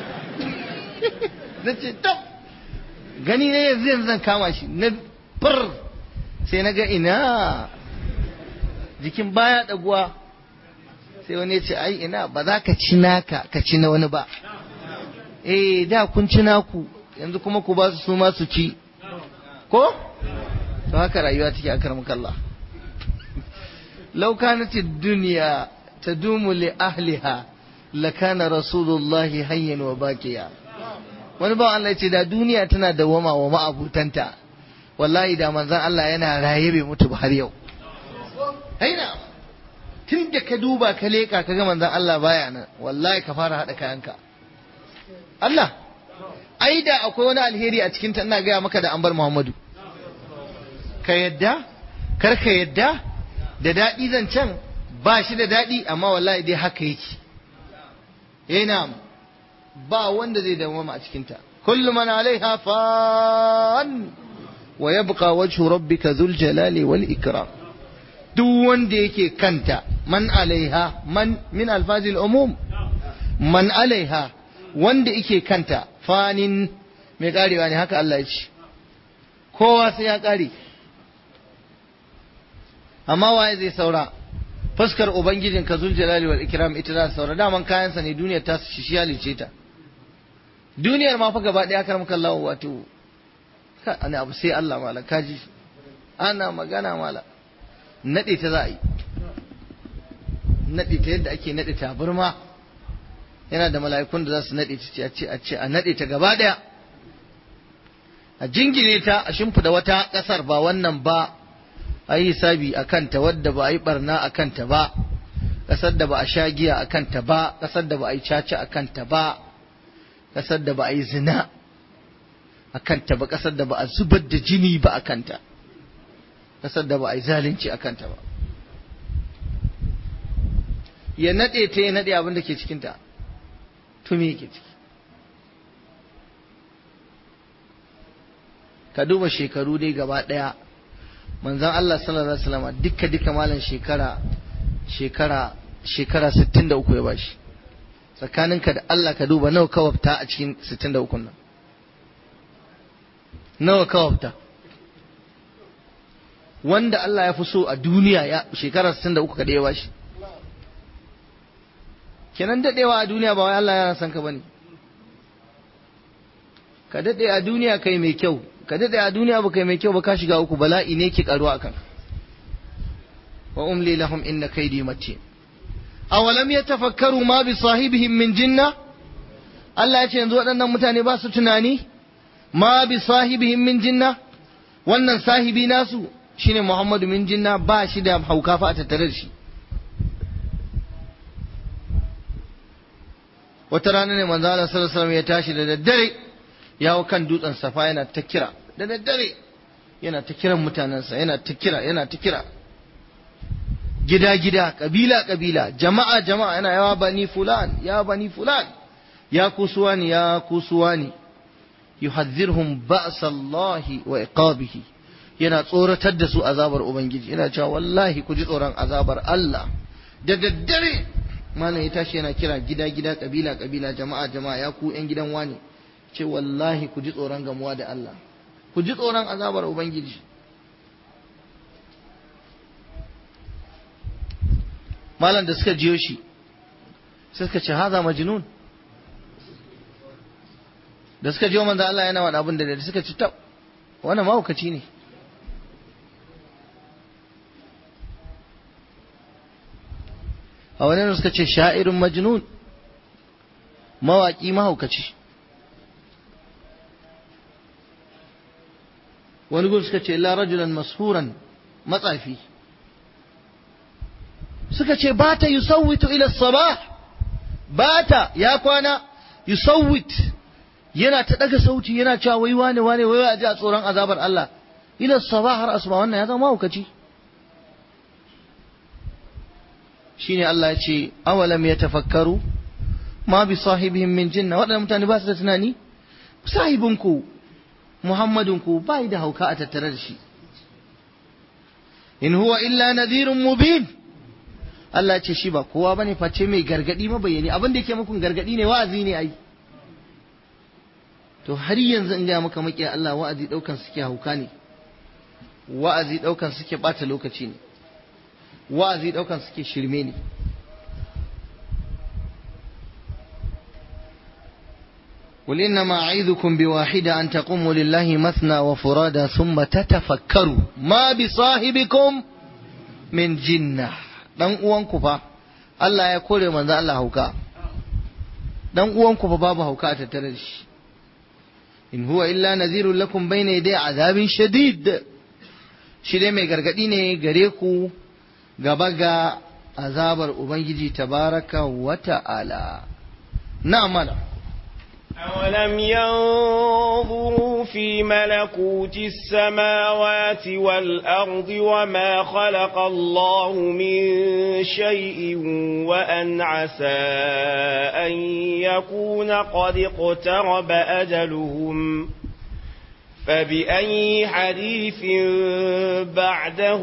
na ce tab gani ne yanzu yanzu zan kama shi na fir sai na ga ina jikin baya daguwa sai wani ya ce ai ina ba za ka ci naka ka ci na wani ba eh da kun ci naku yanzu kuma ku ba su su ma su ci ko to haka rayuwa take akar mukalla law kanat ad-dunya tadumu li ahliha lakana rasulullahi hayyan wa baqiya wani ba Allah ce da duniya tana dawama wa ma'abutanta wallahi da manzon Allah yana raye bai mutu ba har yau aina tun da ka duba ka leka ka ga manzon Allah baya nan wallahi ka fara hada kayanka Allah ai da akwai wani alheri a cikin ta ina gaya maka da an bar Muhammadu ka yadda kar ka yadda da daɗi zancen ba shi da daɗi amma wallahi dai haka yake yana ba wanda zai dawama a cikinta kullu man alaiha fan wa yabqa wajhu rabbika dhul jalali wal ikram duk wanda yake kanta man alaiha man min alfazil umum man alaiha wanda yake kanta fanin mai karewa ne haka Allah ya ce kowa sai ya kare amma waye zai saura fuskar ubangijin ka zul jalali wal ikram ita za saura daman kayansa ne duniyar ta shi shi halice ta duniyar ma fa gaba daya karam kallahu wato ka ana abu sai Allah mala kaji ana magana mala nade ta za a yi nade ta yadda ake nade ta burma yana da mala'ikun da za su nade ta a ce a ce a nade ta gaba daya a jingine ta a shimfida wata kasar ba wannan ba a yi hisabi a kanta wadda ba a yi barna a kanta ba ƙasar da ba a sha giya a kanta ba ƙasar da ba a yi caca a kanta ba ƙasar da ba a yi zina a kanta ba ƙasar da ba a zubar da jini ba a kanta ƙasar da ba a yi zalunci a kanta ba ya naɗe ta ya naɗe abin da ke cikinta to me yake ciki ka duba shekaru dai gaba ɗaya manzon Allah sallallahu alaihi wasallam dukka duka malam shekara shekara shekara 63 ya bashi tsakaninka da Allah ka duba nawa kawafta a cikin 63 nan nawa kawafta wanda Allah ya fi so a duniya ya shekara 63 kada ya bashi kenan dadewa a duniya ba wai Allah ya san ka bane ka dade a duniya kai mai kyau ka daɗe a duniya ba kai mai kyau ba ka shiga uku bala'i ne ke karuwa akan wa umli lahum inna kaidi matin awalam yatafakkaru ma bi sahibihim min jinna Allah ya ce yanzu waɗannan mutane ba su tunani ma bi sahibihim min jinna wannan sahibi nasu shine Muhammadu min jinna ba shi da hauka fa a tattare da shi wata rana ne manzo Allah sallallahu alaihi wasallam ya tashi da daddare yawo kan dutsen safa yana ta kira da daddare yana ta kiran mutanensa yana ta kira yana ta kira gida gida kabila kabila jama'a jama'a yana yawa bani fulan ya bani fulan ya kusuwani ya kusuwani yuhadhirhum ba'sallahi wa iqabihi yana tsoratar da su azabar ubangiji yana cewa wallahi ku ji tsoron azabar Allah da daddare malam ya tashi yana kira gida gida kabila kabila jama'a jama'a ya ku yan gidan wani ce wallahi ku ji tsoron gamuwa da Allah ku ji tsoron azabar Ubangiji malam da suka jiyo shi suka ce haza majnun da suka jiyo manzo Allah yana wani abin da suka ci tab wannan mahaukaci ne a wani suka ce sha'irin majnun mawaƙi mahaukaci wani gun suka ce la rajulan mashuran matsafi suka ce bata yusawwitu ila sabah bata ya kwana yusawwit yana ta daga sauti yana cewa wai wane wane wai a ji a tsoron azabar Allah ila sabah har asuba wannan ya zama mahaukaci shine Allah ya ce awalam yatafakkaru ma bi sahibihim min jinna waɗannan mutane ba su da tunani sahibinku Muhammadunku ba da hauka a tattare da shi in huwa illa nadhirun mubin Allah ce shi ba kowa bane face mai gargadi mabayani abin da yake muku gargadi ne wa'azi ne ai to har yanzu in ga maka maki Allah wa'azi daukan suke hauka ne wa'azi daukan suke bata lokaci ne wa'azi daukan suke shirme ne قل إنما أعيذكم بواحدة أن تقوموا لله مثنى وفرادى ثم تتفكروا ما بصاحبكم من جنة dan uwanku fa Allah ya kore manzo Allah hauka dan uwanku fa babu hauka a tattare da shi in huwa illa nadhirun lakum bayna yaday azabin shadid shi dai mai gargadi ne gare ku gaba ga azabar ubangiji tabaraka wa ta'ala na'am أولم ينظروا في ملكوت السماوات والأرض وما خلق الله من شيء وأن عسى أن يكون قد اقترب أجلهم فبأي حديث بعده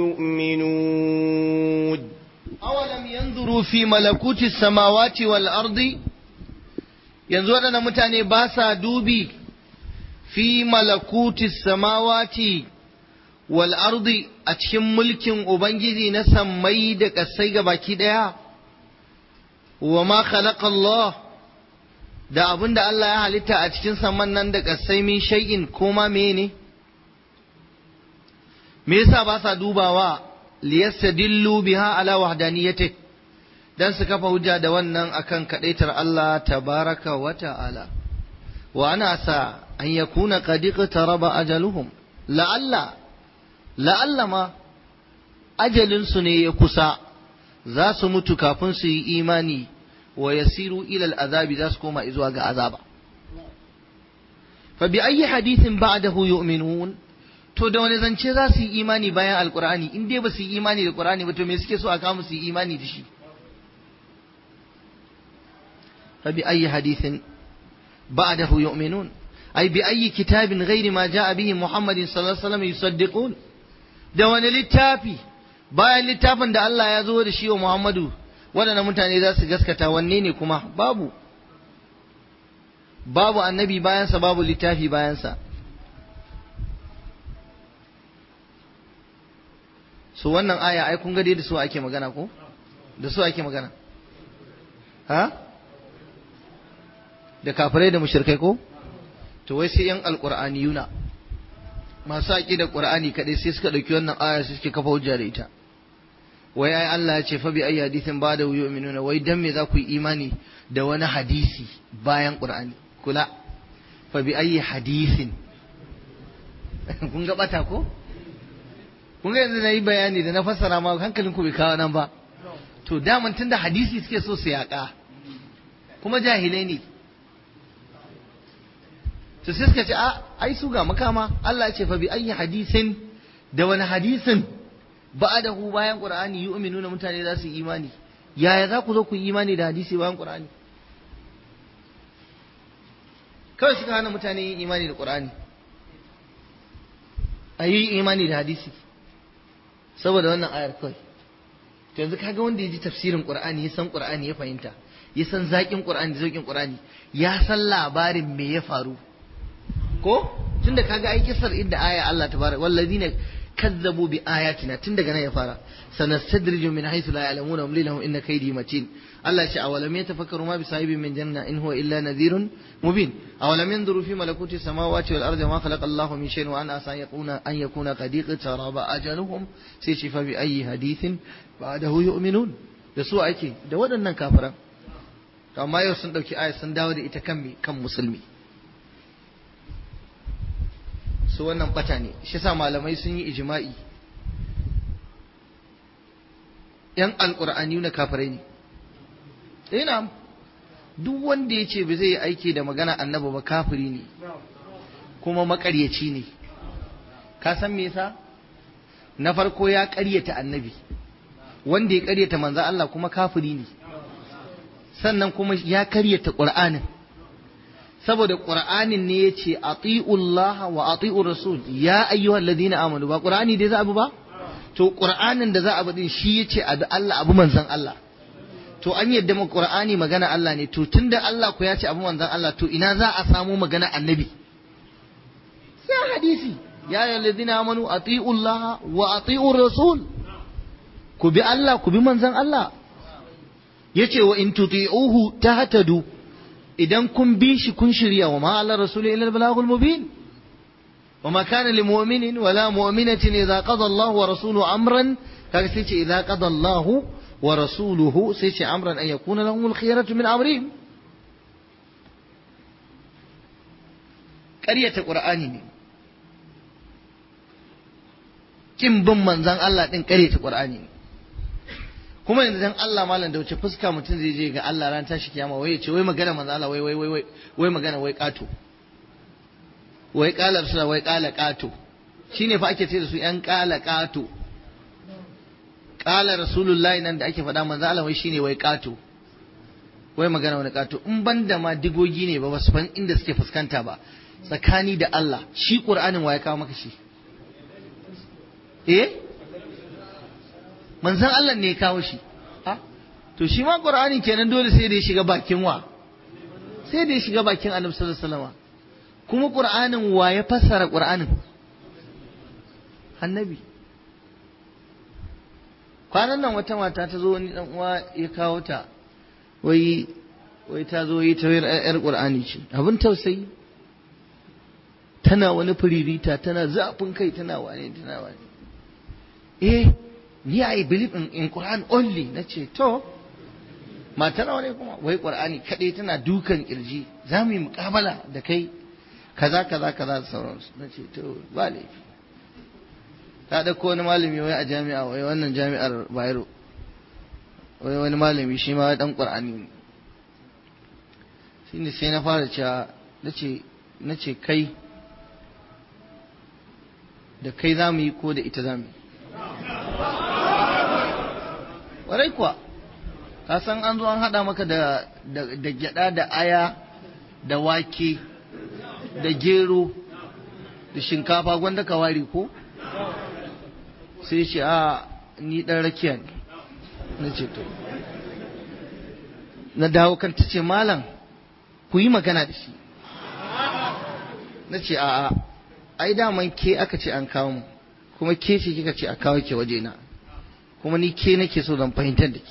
يؤمنون أولم ينظروا في ملكوت السماوات والأرض yanzu waɗannan mutane ba sa dubi fi malakuti samawati wal ardi a cikin mulkin Ubangiji na sammai da ƙasai ga baki ɗaya, wa ma khalaqa Allah da abin da Allah ya halitta a cikin samman nan da ƙasai min shay'in koma mene? Me yasa ba sa dubawa liyastadillu biha ala wahdaniyatihi dan su kafa hujja da wannan akan kadaitar Allah tabaraka wa ta'ala wa ana sa an yakuna qad iqtaraba ajaluhum la'alla la'alla ma ajalin su ne ya kusa za su mutu kafin su yi imani wa yasiru ila al'azabi za su koma zuwa ga azaba fa bi ayyi hadithin ba'dahu yu'minun to da wani zance za su yi imani bayan alqur'ani in dai ba su yi imani da qur'ani ba to me suke so a kawo su yi imani da shi فبأي حديث بعده يؤمنون أي بأي كتاب غير ما جاء به محمد صلى الله عليه وسلم يصدقون da wani littafi bayan littafin da Allah ya zo da shi wa Muhammadu waɗanda mutane za su gaskata wanne ne kuma babu babu annabi bayansa babu littafi bayansa su wannan aya ai kun ga dai da su ake magana ko da su ake magana ha da kafirai da mushrikai ko to wai sai yan alqur'aniyuna masu haƙi da qur'ani kadai sai suka dauki wannan aya sai suke kafa hujja da ita wai ai Allah ya ce fa bi ayi hadithin ba da yu'minuna wai dan me za ku yi imani da wani hadisi bayan qur'ani kula fa bi ayi hadithin kun ga bata ko kun ga yanzu na yi bayani da na fassara ma hankalin ku bai kawo nan ba to daman tunda hadisi suke so su yaƙa kuma jahilai ne to sai suka ce a ai su ga makama Allah ce fa bi ayyi hadisin da wani hadisin ba'adahu bayan qur'ani yu'minuna mutane za su yi imani yaya za ku zo ku yi imani da hadisi bayan qur'ani kawai suka hana mutane yin imani da qur'ani a yi imani da hadisi saboda wannan ayar kawai to yanzu kaga wanda ya ji tafsirin qur'ani ya san qur'ani ya fahimta ya san zaƙin qur'ani da zauƙin qur'ani ya san labarin me ya faru ko tunda kaga ai kisar inda aya Allah tabaraka wallazina kazzabu bi ayatina tun daga nan ya fara sanastadriju min haythu la ya'lamuna wa lahum inna kaydi matin Allah ce awalam yatafakkaru ma bi sahibin min janna in huwa illa nadhirun mubin awalam yanzuru fi malakuti samawati wal ardi ma khalaqa Allah min shay'in wa an asa yakuna an yakuna qad iqtaraba ajaluhum sai ce fa bi ayyi hadithin ba'dahu yu'minun da su ake da waɗannan kafiran amma yau sun dauki aya sun dawo da ita kan kan musulmi su wannan bata ne shi sa malamai sun yi ijma'i yan alƙur'ani na kafirai ne ina duk wanda ya ce ba zai yi aiki da magana annaba ba kafiri ne kuma makaryaci ne ka san me yasa na farko ya ƙaryata annabi wanda ya ƙaryata manzo Allah kuma kafiri ne sannan kuma ya ƙaryata ƙur'anin saboda qur'anin ne yace atiullah wa atiur rasul ya ayyuhal ladina amanu ba qur'ani dai za abu ba to qur'anin da za a bi shi yace abi Allah abu manzon Allah to an yadda mu qur'ani magana Allah ne to tunda Allah ku ya ce abu manzon Allah to ina za a samu magana annabi sai hadisi ya ayyuhal ladina amanu ati'u Allah wa ati'u rasul ku bi Allah ku bi manzon Allah yace wa in tuti'uhu tahtadu idan kun bi shi kun shirya wa ma ala rasuli illa al-balaghul mubin وما كان لمؤمن ولا مؤمنة إذا قضى الله ورسوله أمرا kaga sai ce idza qada Allahu wa rasuluhu sai ce amran an yakuna lahum al-khiyaratu min amrihim ƙaryata qur'ani ne kin bin manzon Allah din ƙaryata qur'ani ne kuma yanzu dan Allah malam da wuce fuska mutum zai je ga Allah ran tashi kiyama wai ya ce wai magana manzon Allah wai wai wai wai magana wai kato wai kala rasula wai kala kato shine fa ake ce da su yan kala kato kala rasulullahi nan da ake faɗa manzo Allah wai shine wai kato wai magana wani kato in banda ma digogi ne ba basu fan inda suke fuskanta ba tsakani da Allah shi qur'anin waye kawo maka shi eh manzon Allah ne ya kawo shi ha to shi ma qur'anin kenan dole sai da ya shiga bakin wa sai da ya shiga bakin annabi sallallahu alaihi wasallam kuma qur'anin wa ya fassara qur'anin annabi kwanan nan wata mata ta zo wani dan uwa ya kawo ta wai wai ta zo yi ta yar qur'ani ce abin tausayi tana wani firirita tana zafin kai tana wane tana wane eh ni i believe in, in quran only nace to mata nawa ne kuma wai qur'ani kadai tana dukan kirji za mu yi muƙabala da kai kaza kaza kaza da sauransu nace to ba laifi ta ɗauko wani malami wai a jami'a wai wannan jami'ar bayero wai wani malami shi ma ɗan ƙur'ani ne shi ne sai na fara cewa na ce kai da kai za mu yi ko da ita za mu yi warai kuwa ka san an zo an haɗa maka da gyaɗa da aya da wake da gero da shinkafa gwanda ka ware ko sai ce a ni dan rakiya ne na ce to na dawo kan ta ce malam ku yi magana da shi na ce a ai daman ke aka ce an kawo mu kuma ke ce kika ce a kawo ke waje na kuma ni ke nake so zan fahimtar da ke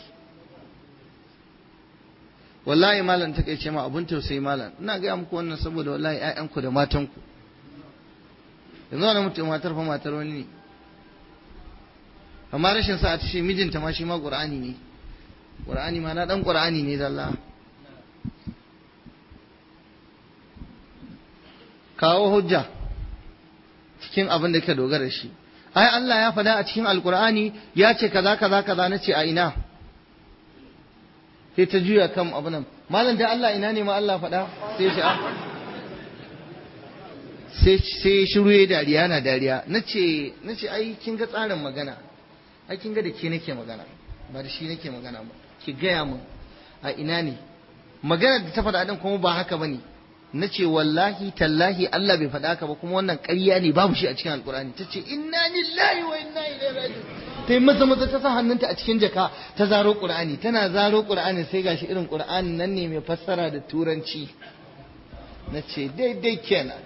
wallahi malam ta kai ce ma abun tausayi malam ina gaya muku wannan saboda wallahi ƴaƴanku da matanku yanzu wani mutum matar fa matar wani ne amma rashin sa ta ce mijinta ma shi ma qur'ani ne qur'ani ma na dan qur'ani ne zalla kawo hujja cikin abin da ke dogara shi ai Allah ya faɗa a cikin alqur'ani ya ce kaza kaza kaza nace a ina sai ta juya kan abu nan malam da Allah ina ne ma Allah faɗa sai shi a sai sai shiru ya dariya na dariya nace nace ai kin ga tsarin magana ai kin ga da ke nake magana ba da shi nake magana ba ki gaya min a ina ne magana da ta faɗa din kuma ba haka bane na ce wallahi tallahi Allah bai faɗa haka ba kuma wannan ƙarya ne babu shi a cikin alkur'ani ta ce inna lillahi wa inna ilaihi raji'un ta yi maza maza ta sa hannunta a cikin jaka ta zaro qur'ani tana zaro qur'ani sai gashi irin qur'ani nan ne mai fassara da turanci na ce daidai kenan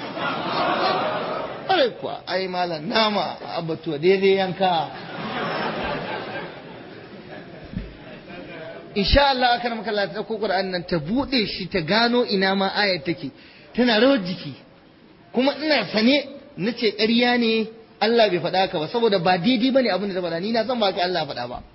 ƙwarai kuwa ai malam nama abatuwa daidai yanka insha Allah aka maka Allah ta dauko Qur'an nan ta bude shi ta gano ina ma ayar take tana rawar jiki kuma ina sane nace ƙarya ne Allah bai faɗa ka ba saboda ba daidai bane abin da ta faɗa ni na san ba ka Allah faɗa ba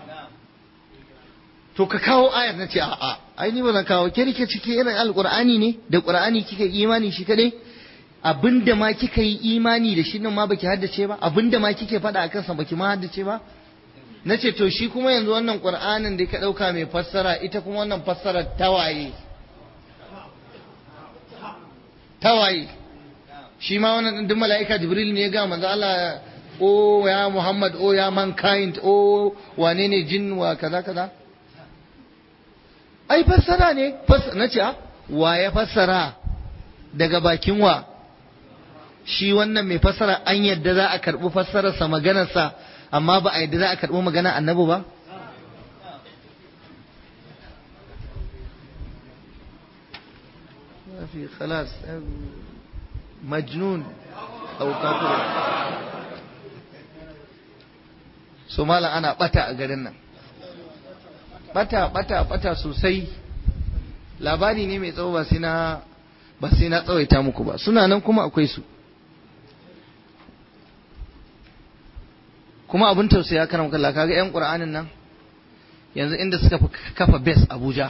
to ka kawo ayar nace a a ai ni ba zan kawo ke rike ciki irin alqur'ani ne da qur'ani kika imani shi kadai abinda ma kika yi imani da shi nan ma baki haddace ba abinda ma kike faɗa akan sa baki ma haddace ba na ce to shi kuma yanzu wannan ƙur'anin da ka ɗauka mai fassara ita kuma wannan fassara tawaye tawaye shi ma wannan duk mala'ika jibril ne ya ga manzo Allah o ya Muhammad o ya mankind o wane ne jin wa kaza kaza ai fassara ne na ce wa ya fassara daga bakin wa shi wannan mai fassara an yadda za a karɓi fassararsa maganarsa amma ba a yadda za a karɓo magana annabi ba في خلاص مجنون أو كافر so malam ana bata a garin nan bata bata bata sosai labari ne mai tsawo ba sai na ba sai na tsawaita muku ba suna nan kuma akwai su kuma abin tausaya karam kalla kaga yan qur'anin nan yanzu inda suka kafa base Abuja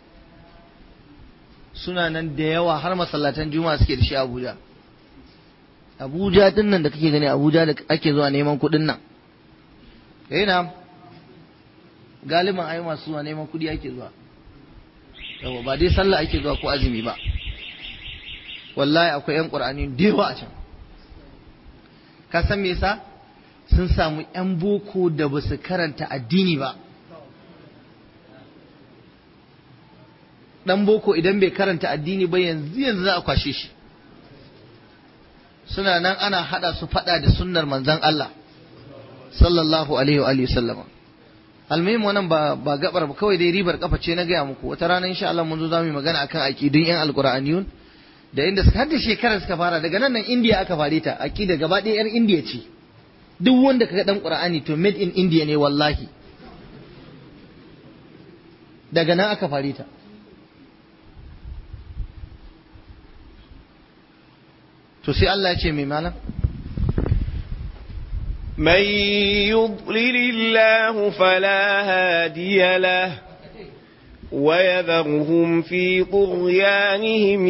suna nan da yawa har masallatan juma'a suke da shi Abuja Abuja din nan da kake gani Abuja da ake zuwa neman kuɗin nan eh na galiban ai masu zuwa neman kuɗi ake zuwa yawa ba dai sallah ake zuwa ko azumi ba wallahi akwai yan qur'ani da yawa a can ka san me yasa sun samu yan boko da ba su karanta addini ba dan boko idan bai karanta addini ba yanzu yanzu za a kwashe shi suna nan ana hada su fada da sunnar manzon Allah sallallahu alaihi wa alihi sallama almuhim wannan ba ba gabar ba kawai dai ribar kafa ce na gaya muku wata rana insha Allah mun zo zamu yi magana akan aqidun yan alqur'aniyun da inda har da shekarar suka fara daga nan nan India aka fare ta aqida gaba ɗaya yar India ce duk wanda kaga dan qur'ani to made in India ne wallahi daga nan aka fare ta to sai Allah ya ce mai malam من يضلل الله فلا هادي له ويذرهم في طغيانهم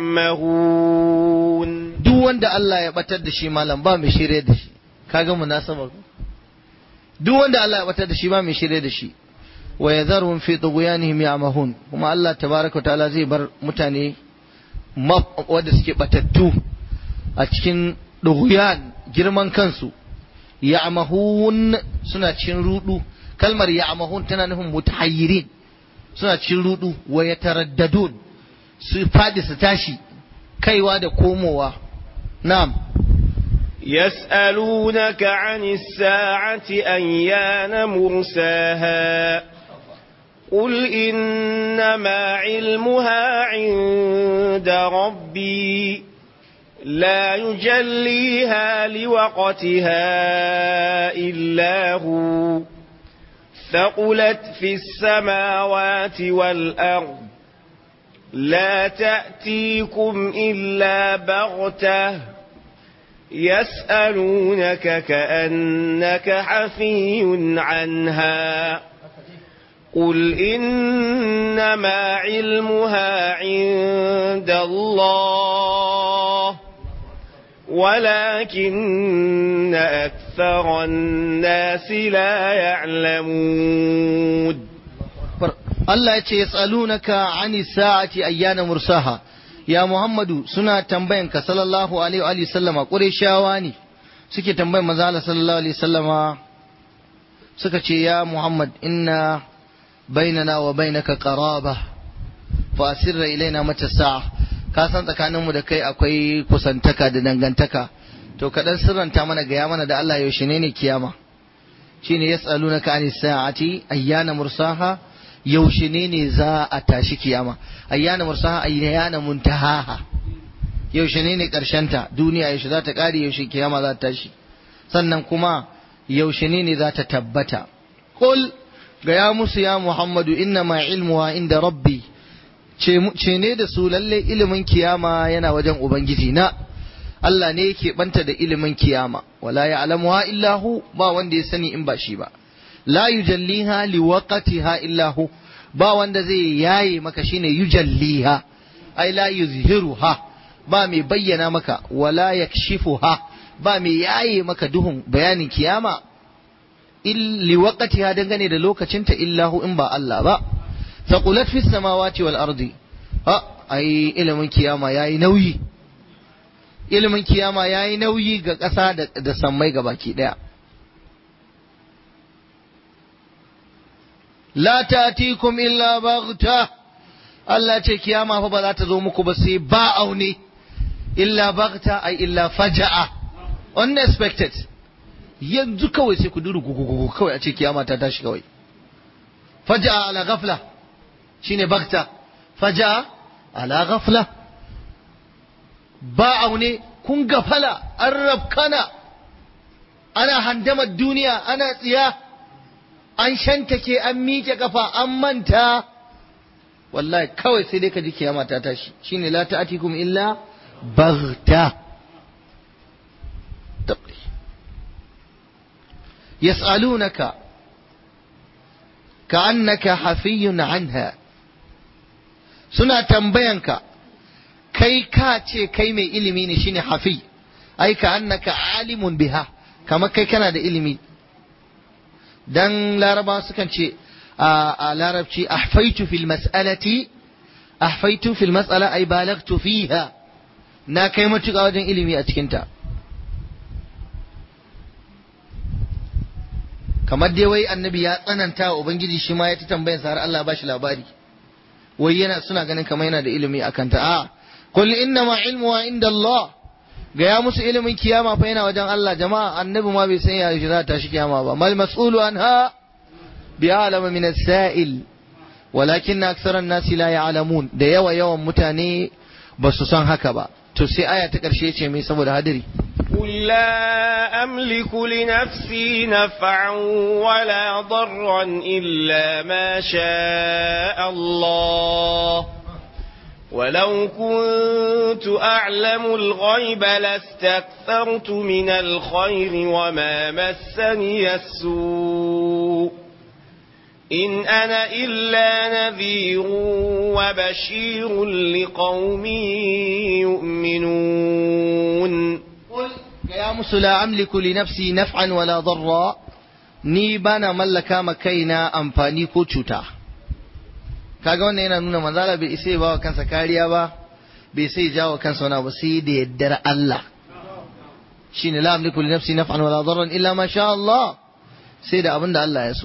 يعمهون duk wanda Allah ya batar da shi malam ba mai shirye da shi kaga munasabar duk wanda Allah ya batar da shi ba mai shirye da shi wa yadharuhum fi tughyanihim ya'mahun kuma Allah tabaaraka wa ta'ala zai bar mutane wanda suke batattu a cikin dughyan girman kansu ya'mahun suna cikin rudu kalmar ya'mahun tana nufin mutahayyirin suna cikin rudu wa yataraddadun su fadi su tashi kaiwa da komowa na'am يسألونك عن الساعة أيان مرساها قل إنما علمها عند ربي لا يجليها لوقتها إلا هو ثقلت في السماوات والأرض لا تأتيكم إلا بغتة يسألونك كأنك حفي عنها قل إنما علمها عند الله ولكن أكثر الناس لا يعلمون Allah ya ce yas'alunaka ani sa'ati ayyana mursaha ya Muhammadu suna tambayan ka sallallahu alaihi wa sallama Qurayshawa ne suke tambayan manzo Allah sallallahu alaihi sallama suka ce ya Muhammad inna bainana wa bainaka qaraba fa asirra ilaina mata sa'a ka san tsakaninmu da kai akwai kusantaka da dangantaka to kaɗan sirranta mana gaya mana da Allah yaushe ne ne kiyama shine yas'alunaka ani sa'ati ayyana mursaha yaushe ne ne za a tashi kiyama ayyana mursaha ayyana muntahaha yaushe ne ne ta duniya yaushe za ta kare yaushe kiyama za ta tashi sannan kuma yaushe ne ne za ta tabbata qul ga ya musu ya muhammadu inna ma ilmuha inda rabbi ce ne da su lalle ilimin kiyama yana wajen ubangiji na Allah ne yake banta da ilimin kiyama wala ya'lamuha illa hu ba wanda ya sani in ba shi ba la yujalliha liwaqtiha illa hu ba wanda zai yaye maka shine yujalliha ai la yuzhiruha ba mai bayyana maka wala yakshifuha ba mai yaye maka duhun bayanin kiyama liwaqtiha dangane da lokacinta illa hu in ba Allah ba thaqulat fis samawati wal ardi ha ai ilimin kiyama yayi nauyi ilimin kiyama yayi nauyi ga ƙasa da sammai gabaki daya la ta'tikum illa baghta Allah ce kiyama fa ba za ta zo muku ba sai ba aune illa baghta ai illa faja'a unexpected yanzu kawai sai ku duru gugugugu kawai a ce kiyama ta tashi kawai faja ala ghafla shine bakta faja ala ghafla ba aune kun gafala an rabkana ana handamar duniya ana tsiya an shantake an miƙe kafa an manta wallahi kawai sai dai ka ji kiyama ta tashi shine la ta'atikum illa baghta tabli yas'alunaka ka'annaka hafiyun anha suna tambayanka kai ka ce kai mai ilimi ne shine hafi ai ka'annaka alimun biha kamar kai kana da ilimi dan laraba sukan ce a larabci ahfaitu fil mas'alati ahfaitu fil mas'ala ay balagtu fiha na kai matuƙa wajen ilimi a cikinta kamar dai wai annabi ya tsananta wa ubangiji shi ma ya ta tambayar sa har Allah ba shi labari wai yana suna ganin kamar yana da ilimi akan ta a qul inna ma ilmu inda Allah ga ya musu ilimin kiyama fa yana wajen Allah jama'a annabi ma bai san ya shi za ta shi kiyama ba mal mas'ulu anha bi alama min as-sa'il walakin aktsara an-nas la ya'lamun da yawa yawan mutane ba su san haka ba to sai aya ta karshe ce mai saboda hadiri قل لا أملك لنفسي نفعا ولا ضرا إلا ما شاء الله ولو كنت أعلم الغيب لاستكثرت من الخير وما مسني السوء إن أنا إلا نذير وبشير لقوم يؤمنون قل يا musu la amliku li nafsi naf'an wala darra ni bana mallaka ma kaina amfani ko cuta kaga wannan yana nuna manzala bai isa ba wa kansa kariya ba bai sai jawo kansa wani abu sai da yaddar Allah shine la amliku li nafsi naf'an wala darran illa ma sha Allah sai da abin da Allah ya so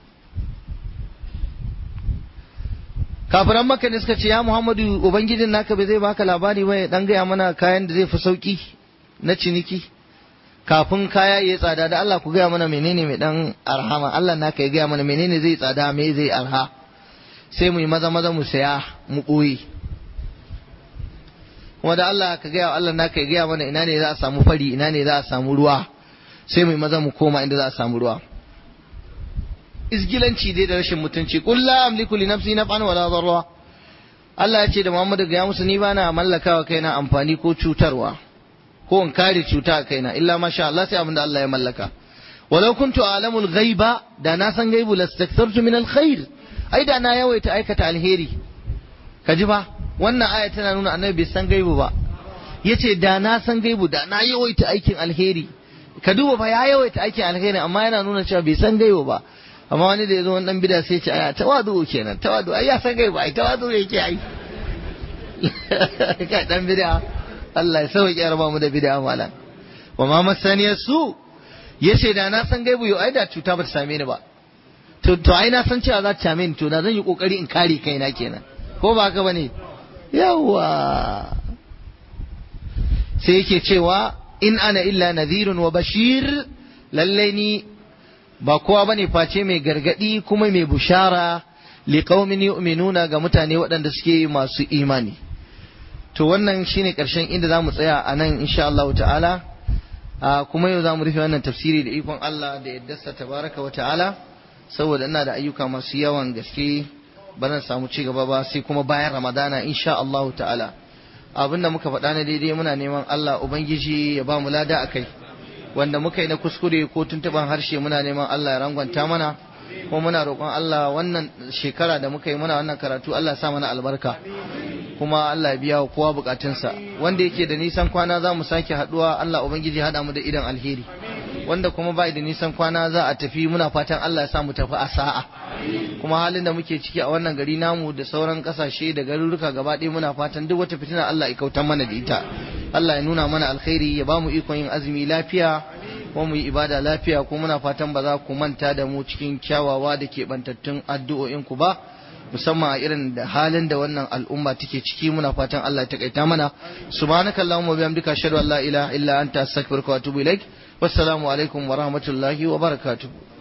kafiran maka ne suka ce ya Muhammadu ubangijin naka bai zai baka labari ba ya dan gaya mana kayan da zai fi sauki na ciniki kafin kaya ya tsada da Allah ku gaya mana menene mai dan arhama Allah naka ya gaya mana menene zai tsada me zai arha sai mu yi maza maza mu saya mu ɓoye kuma da Allah ka gaya Allah naka ya gaya mana ina ne za a samu fari ina ne za a samu ruwa sai mu yi maza mu koma inda za a samu ruwa izgilanci dai da rashin mutunci qul la amliku li nafsi naf'an wala darra Allah ya ce da Muhammadu ga musu ni bana mallakawa kaina amfani ko cutarwa ko in kare cuta a kaina illa masha Allah sai abinda Allah ya mallaka walau kuntu a'lamul ghaiba da na san gaibu lastakthartu min alkhair ai da na yawaita aikata alheri kaji ba wannan aya tana nuna annabi bai san gaibu ba yace da na san gaibu da na yawaita aikin alheri ka duba fa ya yawaita aikin alheri amma yana nuna cewa bai san gaibu ba amma wani da yazo wani dan bida sai ya ce aya tawadu kenan tawadu ai ya san gaibu ai tawadu yake ai kai dan bida Allah ya sauke ya raba mu da bid'a malam wa ma masaniyar su yace da na san gaibu yau ai da cuta ba ta same ni ba to to ai na san cewa za ta same ni to da zan yi kokari in kare kaina kenan ko ba haka bane yawa sai yake cewa in ana illa nadhirun wa bashir lalle ni ba kowa bane face mai gargadi kuma mai bushara liqaumin yu'minuna ga mutane waɗanda suke masu imani to wannan shine karshen inda za mu tsaya a nan insha Allah ta'ala kuma yau za mu rufe wannan tafsiri da ikon Allah da yaddarsa tabaraka wa ta'ala saboda ina da ayyuka masu yawan gaske ba zan samu ci gaba ba sai kuma bayan ramadana insha Allah ta'ala abin da muka faɗa na daidai muna neman Allah ubangiji ya ba mu lada akai wanda muka yi na kuskure ko tuntuban harshe muna neman Allah ya rangwanta mana kuma muna roƙon Allah wannan shekara da muka yi muna wannan karatu Allah ya sa mana albarka kuma Allah ya biya wa kowa bukatunsa wanda yake da nisan kwana za mu sake haduwa Allah ubangiji hada mu da idan alheri wanda kuma bai da nisan kwana za a tafi muna fatan Allah ya sa mu tafi a sa'a kuma halin da muke ciki a wannan gari namu da sauran kasashe da garuruka gaba ɗaya muna fatan duk wata fitina Allah ya kautar mana da ita Allah ya nuna mana alkhairi ya ba mu ikon yin azumi lafiya kuma mu yi ibada lafiya kuma muna fatan ba za ku manta da mu cikin kyawawa da keɓantattun addu'o'in ku ba musamman a irin da halin da wannan al'umma take ciki muna fatan Allah ya takaita mana subhanakallahumma wa bihamdika ashhadu an la ilaha illa anta astaghfiruka wa atubu ilaik wassalamu alaikum wa rahmatullahi wa barakatuh